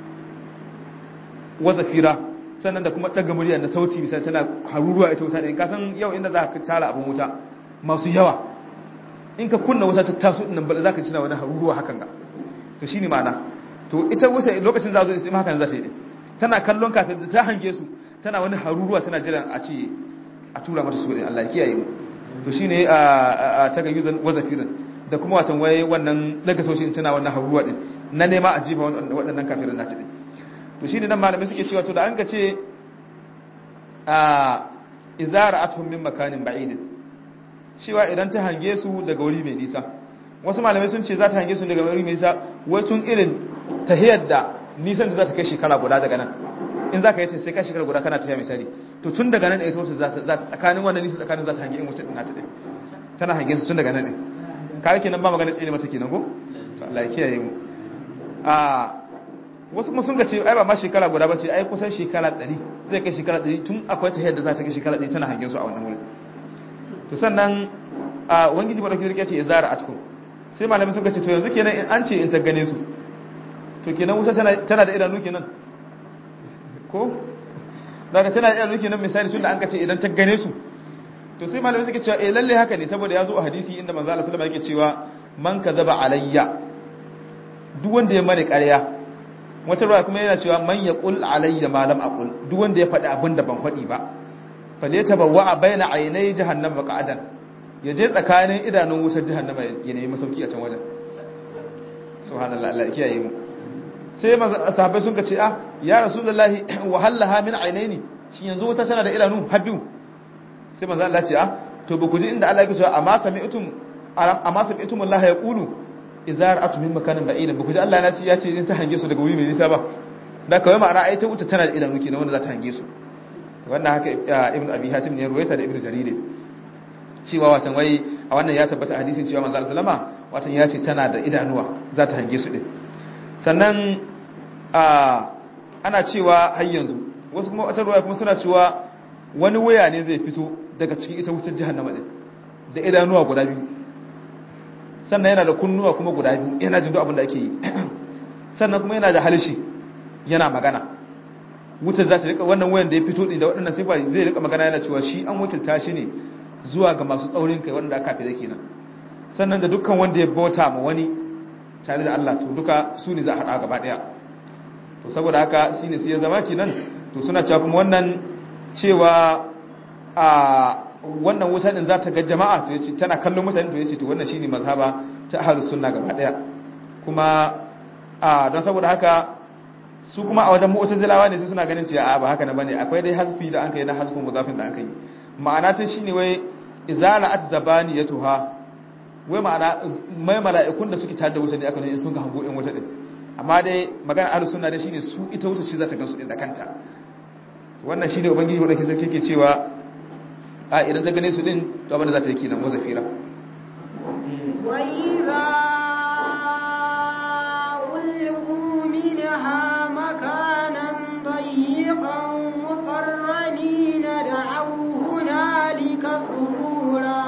Speaker 2: wazafira sannan da kuma daga murya da sauti misali tana haruruwa ita wuta din ka san yau inda za ka tara abin wuta masu yawa in ka kunna wuta ta taso din nan bala za ka cina wani haruruwa hakan ga to shine ma'ana to ita wuta lokacin za zo istima hakan za ta yi tana kallon kafin da ta hange su tana wani haruruwa tana jiran a ce a tura mata su din Allah ya kiyaye mu to shine a ta ga yuzan wazafirin da kuma watan waye wannan daga sautin tana wannan haruruwa din na nema a jifa waɗannan kafirin na din to shine nan malamai suke cewa to da an ga ce a izara athum min makanin ba'idin cewa idan ta hange su daga wuri mai nisa wasu malamai sun ce za ta hange su daga wuri mai nisa wai tun irin tahiyar da nisan da za ta kai shekara guda daga nan in za ka yi ta sai ka shekara guda kana tafiya misali to tun daga nan ita wata za ta tsakanin wannan nisa tsakanin za ta hange in wuce ɗin nata ɗin tana hangen su tun daga nan ne kawai kenan ba magana tsere mata kenan ko to Allah ya kiyaye mu a wasu kuma sun ga ce ai ba ma shekara guda ba ce ai kusan shekara 100 zai kai shekara 100 tun akwai ta yadda za ta kai shekara 100 tana hangen su a wannan wurin to sannan a wangiji madauki zirke ce izara atkum sai malamai suka ce to yanzu kenan in an ce in ta gane su to kenan wuta tana da idanu kenan ko daga tana da idanu kenan misali tun da an ka ce idan ta gane su to sai malamai suka cewa eh lalle haka ne saboda ya zo a hadisi inda manzo Allah sallallahu alaihi wasallam yake cewa man kadaba alayya duk wanda ya mani ƙarya wata ruwa kuma yana cewa man yaqul alayya ma lam aqul duk wanda ya faɗi abin da ban faɗi ba faleta bawa baina aynai jahannam qa'adan yaje tsakanin idanun wutar jahannama ya nemi masauki a can wajen subhanallahi Allah ya kiyaye mu sai sahabbai sun ce ah ya rasulullahi wa hallaha min aynaini shin yanzu wuta tana da idanu habbiu sai manzo Allah ce ah to ba ku ji inda Allah ya ce amma sami'tum amma sami'tum Allah ya qulu idza ra'atu min makanin ba'id ba ku ji Allah ya ce ya ce in ta hange su daga wuri mai nisa ba da kawai ma'ana ai ta wuta tana da idanu kenan wanda za ta hange su wannan haka ibnu abi hatim ne ruwaita da ibnu jarir cewa watan wai a wannan ya tabbata hadisin cewa manzo Allah sallama watan ya ce tana da idanuwa za ta hange su din sannan ana cewa har yanzu wasu kuma wata ruwaya kuma suna cewa wani waya ne zai fito daga cikin ita wutar jahannama din da idanuwa guda biyu sannan yana da kunnuwa kuma guda biyu yana jin duk abin da ake yi sannan kuma yana da halishi yana magana wutar za ta rika wannan wayan da ya fito da waɗannan sifa zai rika magana yana cewa shi an wakilta shi ne zuwa ga masu tsaurin kai wanda aka fi da kenan sannan da dukkan wanda ya bauta ma wani tare da Allah to duka su ne za a haɗa gaba ɗaya to saboda haka shi ne sai ya zama kenan to suna cewa kuma wannan cewa a wannan wuta din za ta ga jama'a to yace tana kallon mutane to yace to wannan shine mazhaba ta ahlus sunna gaba ɗaya kuma a don saboda haka su kuma a wajen mu'tazilawa ne sai suna ganin cewa a ba haka na bane akwai dai hasfi da an kai na hasfin mudafin da aka yi ma'ana ta shine wai izala atzabaniyatuha wai ma'ana mai mala'ikun da suke tare da wuta ne aka ne sun ga hango in wuta din amma dai magana ahlus sunna dai shine su ita wuta ce za ta gansu din da kanta wannan shine ubangiji wanda ke sarki ke cewa a idan ta gane su din to abin da za ta yi kenan wazafira
Speaker 1: wa idza ulqu minha makanan ضيقا مقرنين دعوا هنالك ثبورا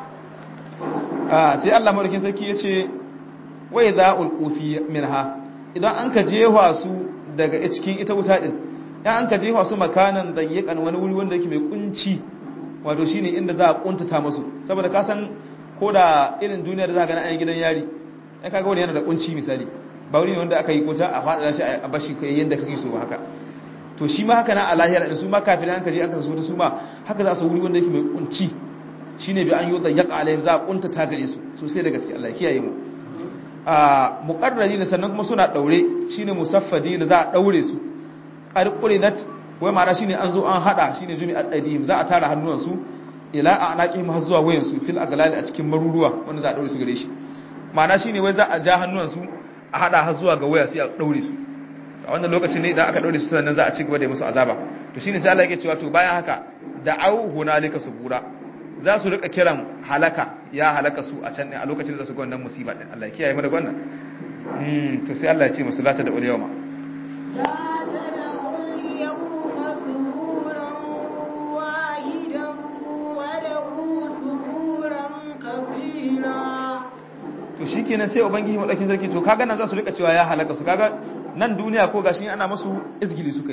Speaker 2: sai Allah madaukin sarki ya ce wai za ulqufi minha idan an ka jewa su daga cikin ita wuta din ya an ka jewa su makanan dayyakan wani wuri wanda yake mai kunci wato shine inda za a kuntata musu saboda ka san ko da irin duniya da za ka ga an gidan yari ya kaga wani yana da kunci misali ba wuri ne wanda aka yi kota a faɗa shi a bashi kai yanda kake so haka to shi ma haka na a lahira da su ma kafin an kaje an kasa su su ma haka za su wuri wanda yake mai kunci shine bi an yi da yaqa alaihim za a kunta ta gare su sosai da gaske Allah ya kiyaye mu a muqarrari sannan kuma suna daure shine musaffadi za a daure su qarqurinat wai ma'ana shine an zo an hada shine jumi al-adim za a tara hannuwan su ila anaqihim har zuwa wayan su fil aglali a cikin maruruwa wanda za a daure su gare shi ma'ana shine wai za a ja hannuwan su a hada har zuwa ga waya sai a daure su a wannan lokacin ne idan aka daure su sannan za a ci gaba da musu azaba to shine sai Allah yake cewa to bayan haka da'au hunalika subura za su rika kiran halaka ya halaka su a can ne a lokacin da su ga wannan musiba din Allah ya kiyaye mu da wannan mm to sai Allah ya ce musu lata da uliyama
Speaker 1: لا تدعوا اليوم ثبورا واحدا ودعوا ثبورا كثيرا
Speaker 2: to shikenan sai ubangiji madakin sarki to kaga nan za su rika cewa ya halaka su kaga nan duniya ko gashi ana masu izgili su kai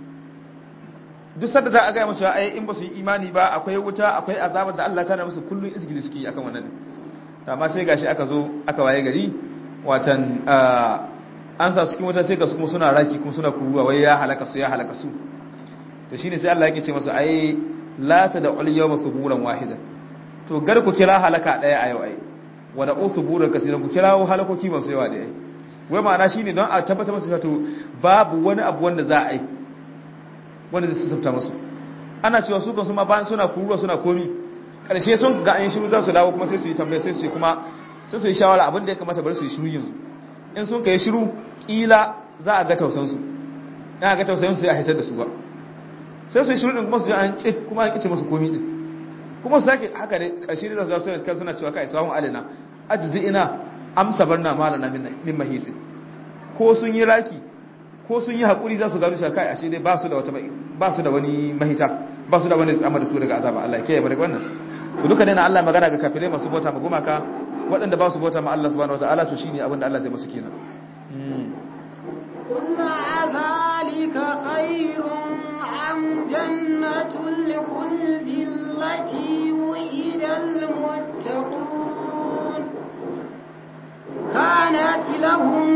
Speaker 2: duk sanda za a gaya musu ai in ba su yi imani ba akwai wuta akwai azabar da Allah ta na musu kullun izgili suke yi akan wannan din to amma sai gashi aka zo aka waye gari watan an sa cikin wuta sai ga su kuma suna raki kuma suna kuruwa wai ya halaka su ya halaka su to shine sai Allah yake ce masa ai la ta da ul yawma suburan wahidan to gar ku kira halaka daya a yau ai wa da usuburan kasiran ku kira halakoki masu yawa da ai wai ma'ana shine don a tabbatar musu to babu wani abu wanda za a yi wanda zai sassafta musu ana cewa su kansu ma bayan suna kuruwa suna komi karshe sun ga an shiru za su dawo kuma sai su yi tambaya sai su ce kuma sai su yi shawara abin da ya kamata bari su yi shiru yanzu in sun kai shiru kila za a ga tausan su ya ga tausayin su sai a hitar da su ba sai su yi shiru din kuma su ji an ce kuma an kice musu komi din kuma su sake haka ne karshe da za su kan suna cewa kai sawun alina ajzi ina amsa barna malana min mahisi ko sun yi raki ko sun yi hakuri za su gano shi kai ashe dai ba su da wata ba su da wani mahita ba su da wani tsamar da su daga azaba Allah ke yaba daga wannan to duka dai na Allah magana ga kafirai masu bauta ma gumaka waɗanda ba su bauta ma Allah subhanahu wataala to shine abin da Allah zai musu kenan
Speaker 1: قل ذلك خير أم جنة الخلد التي وئد المتقون كانت لهم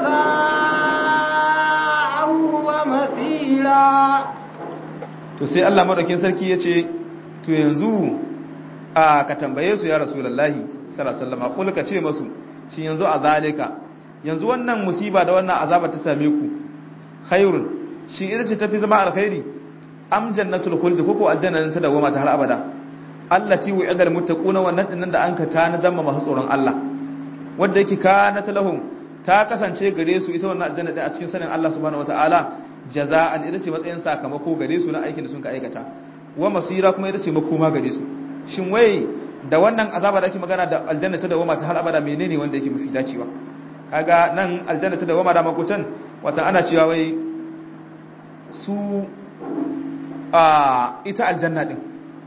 Speaker 1: جزاء ومثيلا
Speaker 2: to sai Allah madaukin sarki yace to yanzu a ka tambaye su ya rasulullahi sallallahu alaihi wasallam kul ka ce masu shi yanzu a zalika yanzu wannan musiba da wannan azaba ta same ku khairun shi ita ce tafi zama alkhairi am jannatul khuld koko aljanna ta dawama ta har abada allati wa'idal muttaquna wannan dinnan da anka tana damma masu tsoron Allah wanda yake kana lahum ta kasance gare su ita wannan aljanna din a cikin sanin Allah subhanahu wataala jaza'an ita ce matsayin sakamako gare su na aikin da sun ka aikata wa masira kuma ita ce makoma gare su shin wai da wannan azaba da ake magana da aljanna ta dawama ta har abada menene wanda yake mafi dacewa kaga nan aljanna ta dawama da makutan wata ana cewa wai su a ita aljanna din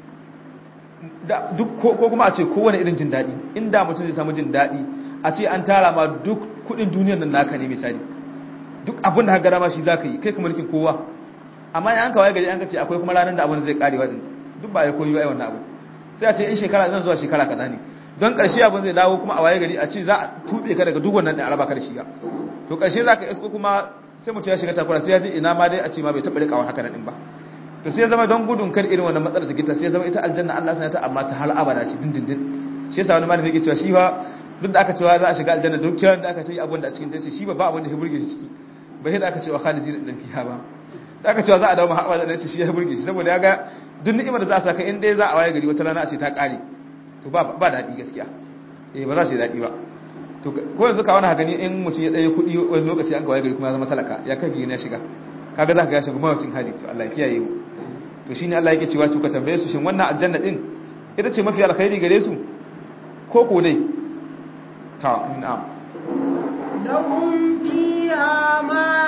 Speaker 2: duk ko kuma a ce kowane irin jin daɗi inda mutum zai samu jin daɗi a ce an tara ma duk kudin duniyar nan naka ne misali duk abin da haka gara ma shi za ka yi kai ka mulkin kowa amma an kawai gari an ka ce akwai kuma ranar da abin zai karewa din duk ba ya koyi wa wannan abu sai a ce in shekara zan zuwa shekara kaza ne don ƙarshe abin zai dawo kuma a waye gari a ce za a tuɓe ka daga duk wannan da araba ka da shi ga to ƙarshe za ka isko kuma sai mutum ya shiga takura sai ya ji ina ma dai a ce ma bai taɓa rikawa haka nan ba to sai ya zama don gudun kar irin wannan matsalar ta sai ya zama ita aljanna Allah sana ta amma ta har abada ce dindindin shi yasa wani malami yake cewa shi fa duk da aka cewa za a shiga aljanna duk kiran da aka ta yi abin da a cikin tace shi ba ba abin da ya burge shi ciki bai sai da aka cewa khalidin dan fiha ba da aka cewa za a dawo ma haɓa da ce shi ya burge shi saboda ya ga duk ni'imar da za a saka in dai za a waye gari wata rana a ce ta ƙare to ba ba daɗi gaskiya eh ba za su yi daɗi ba to ko yanzu ka wani haka ne in mutum ya ɗaya kuɗi wani lokaci an kawai gari kuma ya zama talaka ya kai gina shiga kaga za ka ga shiga mawacin hali to Allah ya kiyaye mu to shine Allah yake cewa ka tambaye su shin wannan aljanna din ita ce mafi alkhairi gare su ko ko dai ta na'am
Speaker 1: lahum fiha ma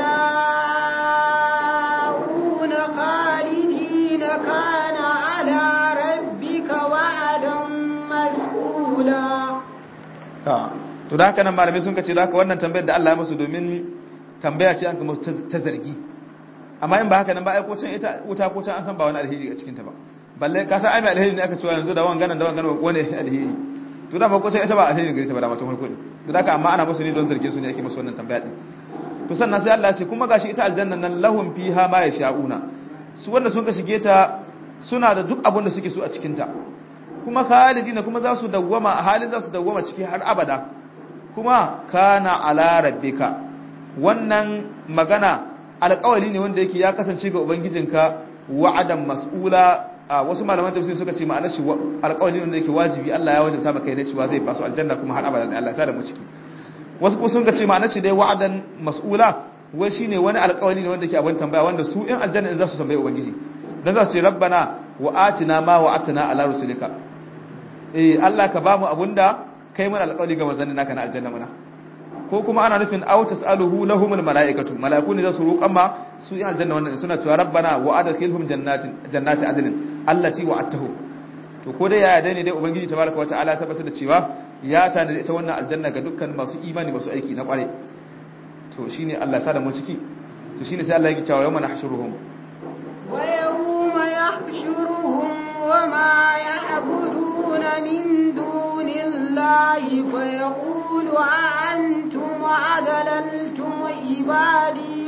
Speaker 1: yasha'una khalidina kana ala rabbika wa'adan mas'ula
Speaker 2: ta to da haka nan malamai sun kace da haka wannan tambayar da Allah ya musu domin tambaya ce an kuma ta zargi amma in ba haka nan ba ai ko can ita wuta ko can an san ba wani alheri a cikin ta ba balle ka san ai mai alheri ne aka cewa yanzu da wangan da wangan wani alheri to da ba ko can ita ba alheri gare ta ba da mutum farko ne to da haka amma ana musu ne don zarge su ne ake musu wannan tambaya din to sannan sai Allah ya ce kuma gashi ita aljanna nan lahum fiha ma yasha'una su wanda sun ka shige ta suna da duk abin da suke so a cikin ta kuma khalidina kuma za su dawwama a halin za su dawwama ciki har abada kuma kana ala rabbika wannan magana alƙawari ne wanda yake ya kasance ga ubangijinka wa'adan mas'ula wasu malaman tafsir suka ce ma'anar shi alƙawari ne wanda yake wajibi Allah ya wajabta maka ne cewa zai ba su aljanna kuma har abada Allah ya sa da mu ciki wasu kuma sun ce ma'anar shi dai wa'adan mas'ula wai shine wani alƙawari ne wanda yake abin tambaya wanda su in aljanna in za su tambaye ubangiji dan za su ce rabbana wa atina ma wa'atana ala rusulika eh Allah ka ba mu abunda kai mana alƙawari ga manzannin naka na aljanna muna ko kuma ana nufin aw tasaluhu lahumul malaikatu malaiku ne za su roƙan ma su in aljanna wannan suna cewa rabbana wa adkhilhum jannatin jannati adnin allati wa'adtahu to ko dai yaya dai ne dai ubangiji tabaraka wa ta'ala tabbatar da cewa ya tana ita wannan aljanna ga dukkan masu imani masu aiki na kware to shine Allah ya sa da mu ciki to shine sai Allah yake cewa yawma nahshuruhum
Speaker 1: wa yawma yahshuruhum wa ma ya'buduna min dunillahi fa yaqulu a'antum adlaltum ibadi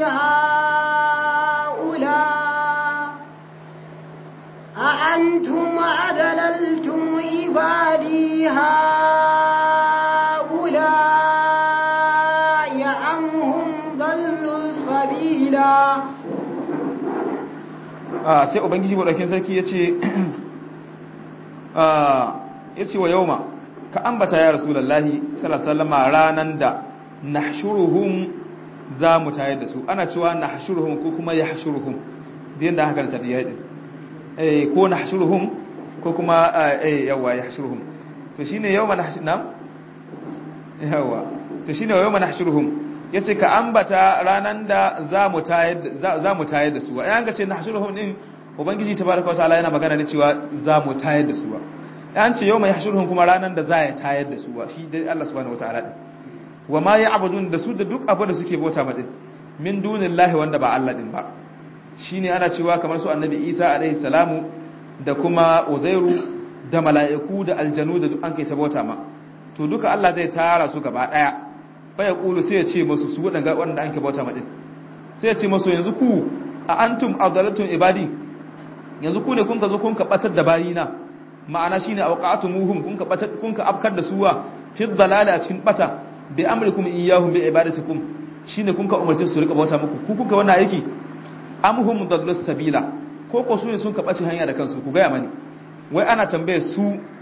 Speaker 1: haula أأنتم أدللتم عبادي هؤلاء أم هم ضلوا السبيلا
Speaker 2: ah sai ubangiji madaukin sarki yace ah yace wa yauma ka ambata ya rasulullahi sallallahu alaihi wasallam ranan da nahshuruhum za mu tayar da su ana cewa nahshuruhum ko kuma yahshuruhum din da haka ta diya din eh ko nahshuruhum ko kuma eh yawa yahshuruhum to shine yawma nahshurhum yawa to shine yawma nahshuruhum yace ka ambata ranan da za mu tayar za mu tayar da su ai ga ce nahshuruhum din ubangiji tabaraka wa ta'ala yana magana ne cewa za mu tayar da su an ce yawma yahshuruhum kuma ranan da za ya tayar da su shi dai Allah subhanahu wa ta'ala din wa ma ya'budun da su da duk abu da suke bauta madin min dunillahi wanda ba Allah din ba shine ana cewa kamar su annabi Isa alaihi salamu da kuma Uzairu da mala'iku da aljanu da duk an kai ta bauta ma to duka Allah zai tara su gaba daya fa ya kulu sai ya ce musu su wadanga wanda an kai bauta madin sai ya ce musu yanzu ku a antum adalatum ibadi yanzu ku ne kun ka zo kun ka batar da bayina ma'ana shine awqatumuhum kun ka batar kun ka afkar da suwa fi dalala a cikin bata bi amrikum iyyahum bi ibadatikum shine kun ka umarce su rika bauta muku ku kuka wannan aiki amhum dallus sabila ko ko su ne sun ka bace hanya da kansu ku ga mani wai ana tambaye su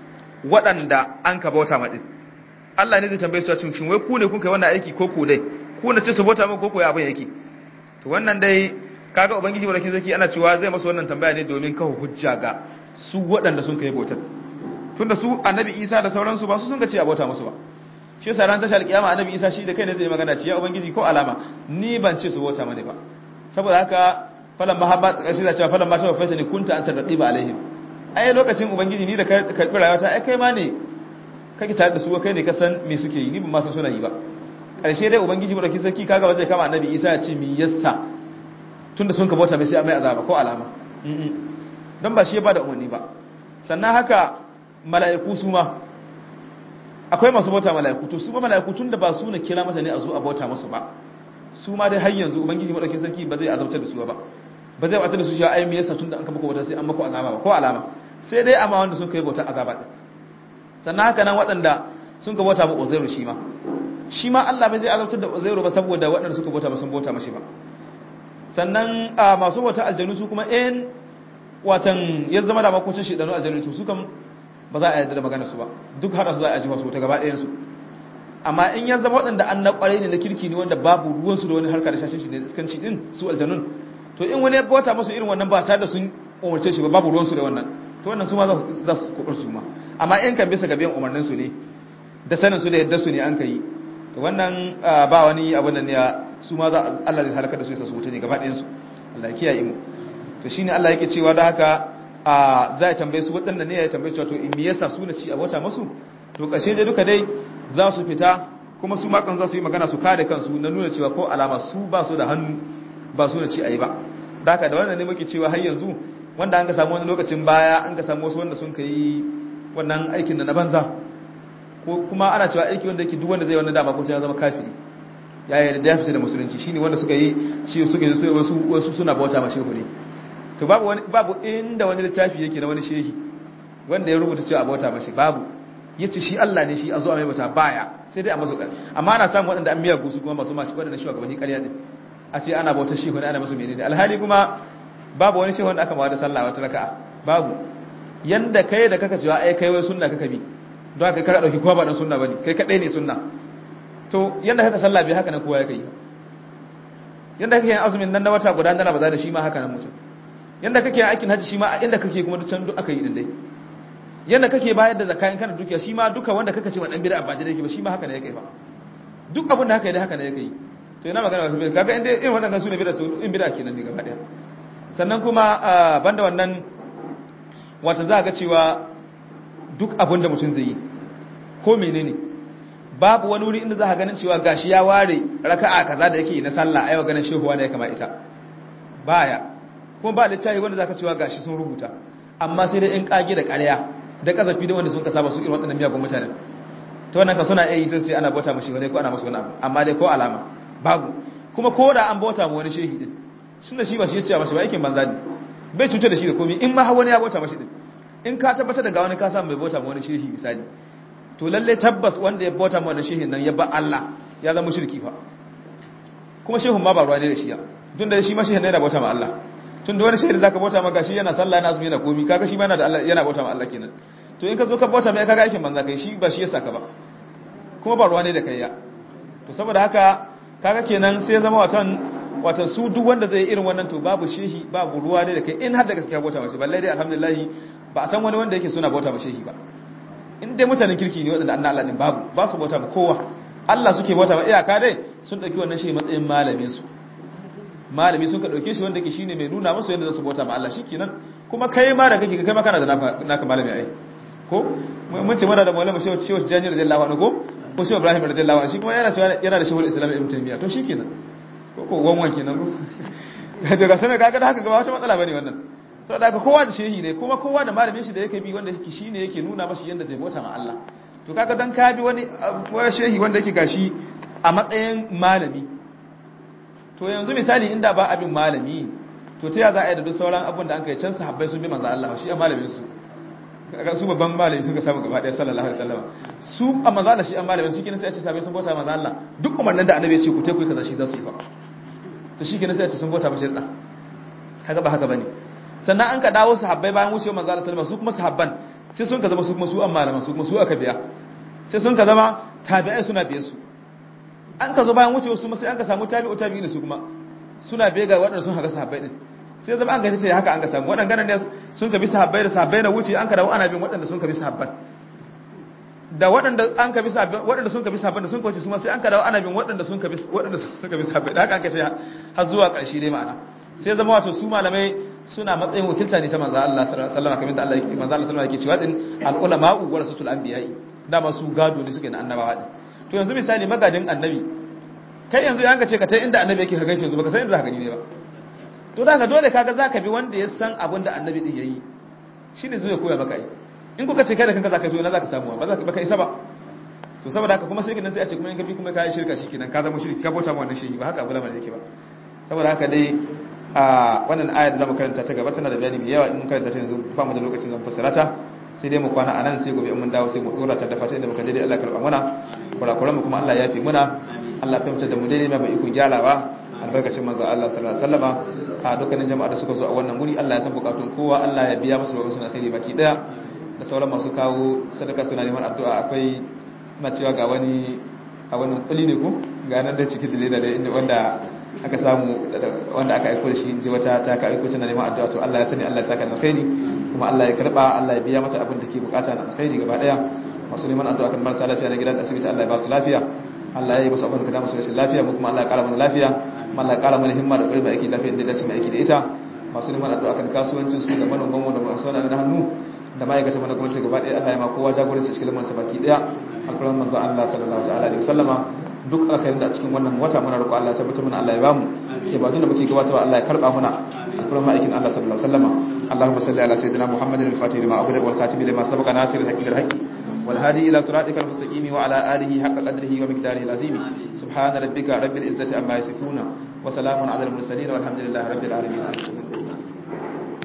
Speaker 2: waɗanda an ka bauta ma din Allah ne zai tambaye su a cikin wai ku ne kun kai wannan aiki ko ku dai ku ne ce su bauta muku ko ko ya abin yake to wannan dai kaga ubangiji walakin zaki ana cewa zai masa wannan tambaya ne domin kawo hujja ga su waɗanda sun kai bautar tunda su annabi Isa da sauransu ba su sun ga ce a bauta musu ba shi yasa ran tashar kiyama annabi Isa shi da kai ne zai magana ce ya ubangiji ko alama ni ban ce su bauta mane ba saboda haka falan mahabba sai da cewa falan ma tawa fasani kunta anta raqiba alaihim ai lokacin ubangiji ni da karbi rayuwata ai kai ma ne kake tare da su kai ne ka san me suke yi ni ban ma san suna yi ba karshe dai ubangiji mu da kisaki kaga ba zai kama annabi Isa ya ce mi yassa tunda sun ka bauta mai sai a mai azaba ko alama don ba shi ya bada umarni ba sannan haka mala'iku su ma akwai masu bauta mala'iku to su ma mala'iku tunda ba su na kira mata ne a zo a bauta masu ba su ma dai har yanzu ubangiji madaukin sarki ba zai azabtar da su ba ba zai bata da su shi ai me yasa tunda an kama bauta sai an mako azaba ba ko alama sai dai amma wanda sun kai bauta azaba din sannan haka nan waɗanda sun ka bauta ma Uzairu shi ma shi ma Allah bai zai azabtar da Uzairu ba saboda waɗanda suka bauta ba sun bauta mashi ba sannan a masu bauta aljanu su kuma in watan ya zama da makocin shi danu aljanu to su kan ba za a yarda da magana su ba duk hada su za a ji wasu ta gaba ɗayan su amma in ya zama waɗanda an na ƙwarai ne na kirki ne wanda babu ruwan su da wani harka da shashin shi ne iskanci din su aljanun to in wani ya bauta musu irin wannan ba tare da sun umarce shi ba babu ruwan su da wannan to wannan su ma za su kuɓar su ma amma in kan bisa ga biyan umarnin su ne da sanin su da yadda su ne an ka yi to wannan ba wani abin da ne su ma za Allah zai halaka da su ya su wuta ne gaba ɗayan su Allah ya kiyaye mu to shine Allah yake cewa da haka a za ya tambaye su waɗanda ne ya tambaye cewa to in me yasa su na ci a wata masu to ƙashe dai duka dai za su fita kuma su makan za su yi magana su kare kansu na nuna cewa ko alama su ba su da hannu ba su na ci a yi ba da haka da wannan ne muke cewa har yanzu wanda an ka samu wani lokacin baya an ka samu wasu wanda sun ka yi wannan aikin da na banza ko kuma ana cewa aiki wanda yake duk wanda zai wannan dama ko ya zama kafiri ya yi da ya fita da musulunci shine wanda suka yi shi suka yi wasu wasu suna bauta ma shehu ne to babu wani babu inda wani littafi yake na wani shehi wanda ya rubuta cewa bauta mashi babu yace shi Allah ne shi a zo a mai bauta baya sai dai a masu amma ana samun waɗanda an miya gusu kuma masu mashi waɗanda shugabanni ƙarya ne a ce ana bautar shehu ne ana masu menene alhali kuma babu wani shehu wanda aka mawa da sallah wata raka'a babu yanda kai da kaka cewa ai kai wai sunna kaka bi don haka kaka dauki kowa ba dan sunna bane kai kadai ne sunna to yanda kaka sallah bai haka nan kowa ya kai yanda kake yin azumin nan na wata guda na Ramadan shi ma haka nan mutum yanda kake yin aikin haji shi ma a inda kake kuma can duk aka yi din dai yanda kake bayar da zakka in kana dukiya shi ma duka wanda kaka ce wa dan bid'a ba da yake ba shi ma haka ne yake ba duk abin da haka yi haka ne yake yi to yana magana wasu bid'a kaga inda irin wannan su ne bid'a to in bid'a kenan ne gaba daya sannan kuma banda wannan wata za ga cewa duk abin da mutum zai yi ko menene babu wani wuri inda za ka ganin cewa gashi ya ware raka'a kaza da yake na sallah aiwa ganin shehuwa da ya kama ita baya kuma ba littafi wanda za ka cewa gashi sun rubuta amma sai dai in kage da ƙarya da kazafi da wanda sun ka saba su irin waɗannan miyagun mutanen ta wannan ka suna iya yi sai ana bauta mashi wani ko ana masu wani abu amma dai ko alama babu kuma ko da an bauta ma wani shehi din suna shi ba shi ya ce mashi ba aikin banza ne bai cutar da shi da komai in ma har wani ya bauta mashi din in ka tabbatar da ga wani ka samu mai bauta ma wani shehi misali to lalle tabbas wanda ya bauta ma wani shehin nan ya ba Allah ya zama shirki fa kuma shehun ma ba ruwa ne da shi ya tun da shi ma shehin yana bauta ma Allah tun da wani shehin zaka bauta ma gashi yana sallah yana azumi yana komi kaga shi ma yana da Allah yana bauta ma Allah kenan to in ka zo ka bauta mai kaga aikin banza kai shi ba shi ya saka ba kuma ba ruwa ne da kai ya to saboda haka kaga kenan sai zama watan watan su duk wanda zai irin wannan to babu shehi babu ruwa ne da kai in har da gaskiya bauta mace balle dai alhamdulillah ba a san wani wanda yake suna bauta ma shehi ba in dai mutanen kirki ne waɗanda annan Allah din babu ba su bauta ma kowa Allah suke bauta ma iyaka dai sun ɗauki wannan shehi matsayin malamin su malami sun ka ɗauke shi wanda ke shine mai nuna musu yadda za su bauta ma Allah shikenan kuma kai ma da kake kai ma kana da naka malami ai ko mun ce mana da maulama shehu shehu jani radiyallahu anhu ko ko shehu ibrahim radiyallahu anhu shi kuma yana cewa yana da shehu islam ibn taymiya to shikenan ko ko wanwan kenan ko daga sanar kaga da haka ga wata matsala bane wannan saboda haka kowa da shehi ne kuma kowa da malamin shi da yake bi wanda yake shine yake nuna masa yanda zai bauta ma Allah to kaga dan ka bi wani wani shehi wanda yake gashi a matsayin malami to yanzu misali inda ba abin malami to ta ya za a yi da duk sauran abin da an kai can sahabbai sun bi manzo Allah shi a malamin su kaga su babban malami suka samu gaba daya sallallahu alaihi wasallam su a manzo Allah shi a malamin shi kenan sai a ce sahabbai sun bauta manzo Allah duk umarnin da annabi ya ce ku tai ku kaza shi za su yi ba to shi kenan sai a ce sun bauta mashi da kaga ba haka bane sannan an ka dawo sahabbai bayan wucewa manzo Allah sallallahu alaihi wasallam su kuma sahabban sai sun ka zama su kuma su an malaman su kuma su aka biya sai sun ka zama tabi'ai suna biye su an ka zo bayan wucewa su sai an ka samu tabi'u tabi'in su kuma suna biye ga waɗanda sun haka sahabbai din sai zama an ga tace haka an ka samu waɗanda ne sun ka bi sahabbai da sahabbai na wuce an ka dawo ana bin waɗanda sun ka bi sahabban da waɗanda an ka bi sahabban waɗanda sun ka bi sahabban da sun ka wuce su ma sai an ka dawo ana bin waɗanda sun ka bi waɗanda sun ka bi sahabbai da haka an ka ce har zuwa ƙarshe dai ma'ana sai zama wato su malamai suna matsayin wakilta ne ta manzo Allah sallallahu alaihi wasallam kamar da Allah yake manzo Allah sallallahu alaihi wasallam yake cewa din al ulama'u warasatul anbiya'i dama su gado ne suke na annabawa din to yanzu misali magadin annabi kai yanzu yanka ce ka tai inda annabi yake ka gaishe yanzu baka san inda zaka gani ne ba to da ka dole kaga zaka bi wanda ya san abin da annabi din yayi shine zai koya maka ai in kuka ce kai da kanka zaka so ina zaka samu ba zaka baka isa ba to saboda haka kuma sai kinan sai a ce kuma in ka bi kuma kai shirka shikenan ka zama shirki ka bauta ma wannan shehi ba haka abu lamarin yake ba saboda haka dai a wannan ayar da zamu karanta ta gaba tana da bayani mai yawa in mun karanta ta yanzu ba mu da lokacin zan fassara ta sai dai mu kwana anan sai gobe in mun dawo sai mu dora ta da fata inda muka daidai Allah karba mana kurakuran mu kuma Allah ya fi muna Allah ya fahimta da mu daidai mai iko gyarawa albarkacin manzo Allah sallallahu alaihi wasallama a dukkanin jama'a da suka zo a wannan guri Allah ya san bukatun kowa Allah ya biya musu bukatun alkhairi baki daya da sauran masu kawo sadaka suna neman addu'a akwai ina cewa ga wani a wannan kuli ne ko ga nan da cikin dalila da inda wanda aka samu wanda aka aiko da shi ji wata ta ka aiko tana neman addu'a to Allah ya sani Allah ya saka alkhairi kuma Allah ya karba Allah ya biya mata abin da ke bukata na alkhairi gaba daya masu neman addu'a kan marasa lafiya na gidan asibiti Allah ya ba su lafiya Allah ya yi musu abin da musu rashin lafiya mu kuma Allah ya kara mana lafiya Allah ya kara mana himma da ƙarfi aiki lafiya da dace mai aiki da ita masu neman addu'a kan kasuwancin su da manoman mu da masu wani na hannu da ma'aikata mana gwamnati gaba daya Allah ya ma kowa jagoranci cikin lamarin sa baki daya alfaran manzo Allah sallallahu ta'ala alaihi wasallama duk alkhairin da a cikin wannan wata muna roƙo Allah ya tabbatar mana Allah ya bamu ibadun da muke gabatarwa Allah ya karba muna alfaran ma'aikin Allah sallallahu alaihi wasallama Allahumma salli ala sayyidina Muhammadin al-fatih lima aghliq wal khatib lima sabaqa nasir al-haqqi bil haqqi والهادي إلى صراطك المستقيم وعلى آله حق قدره ومقداره العظيم سبحان ربك رب العزة عما يصفون وسلام على المرسلين والحمد لله رب العالمين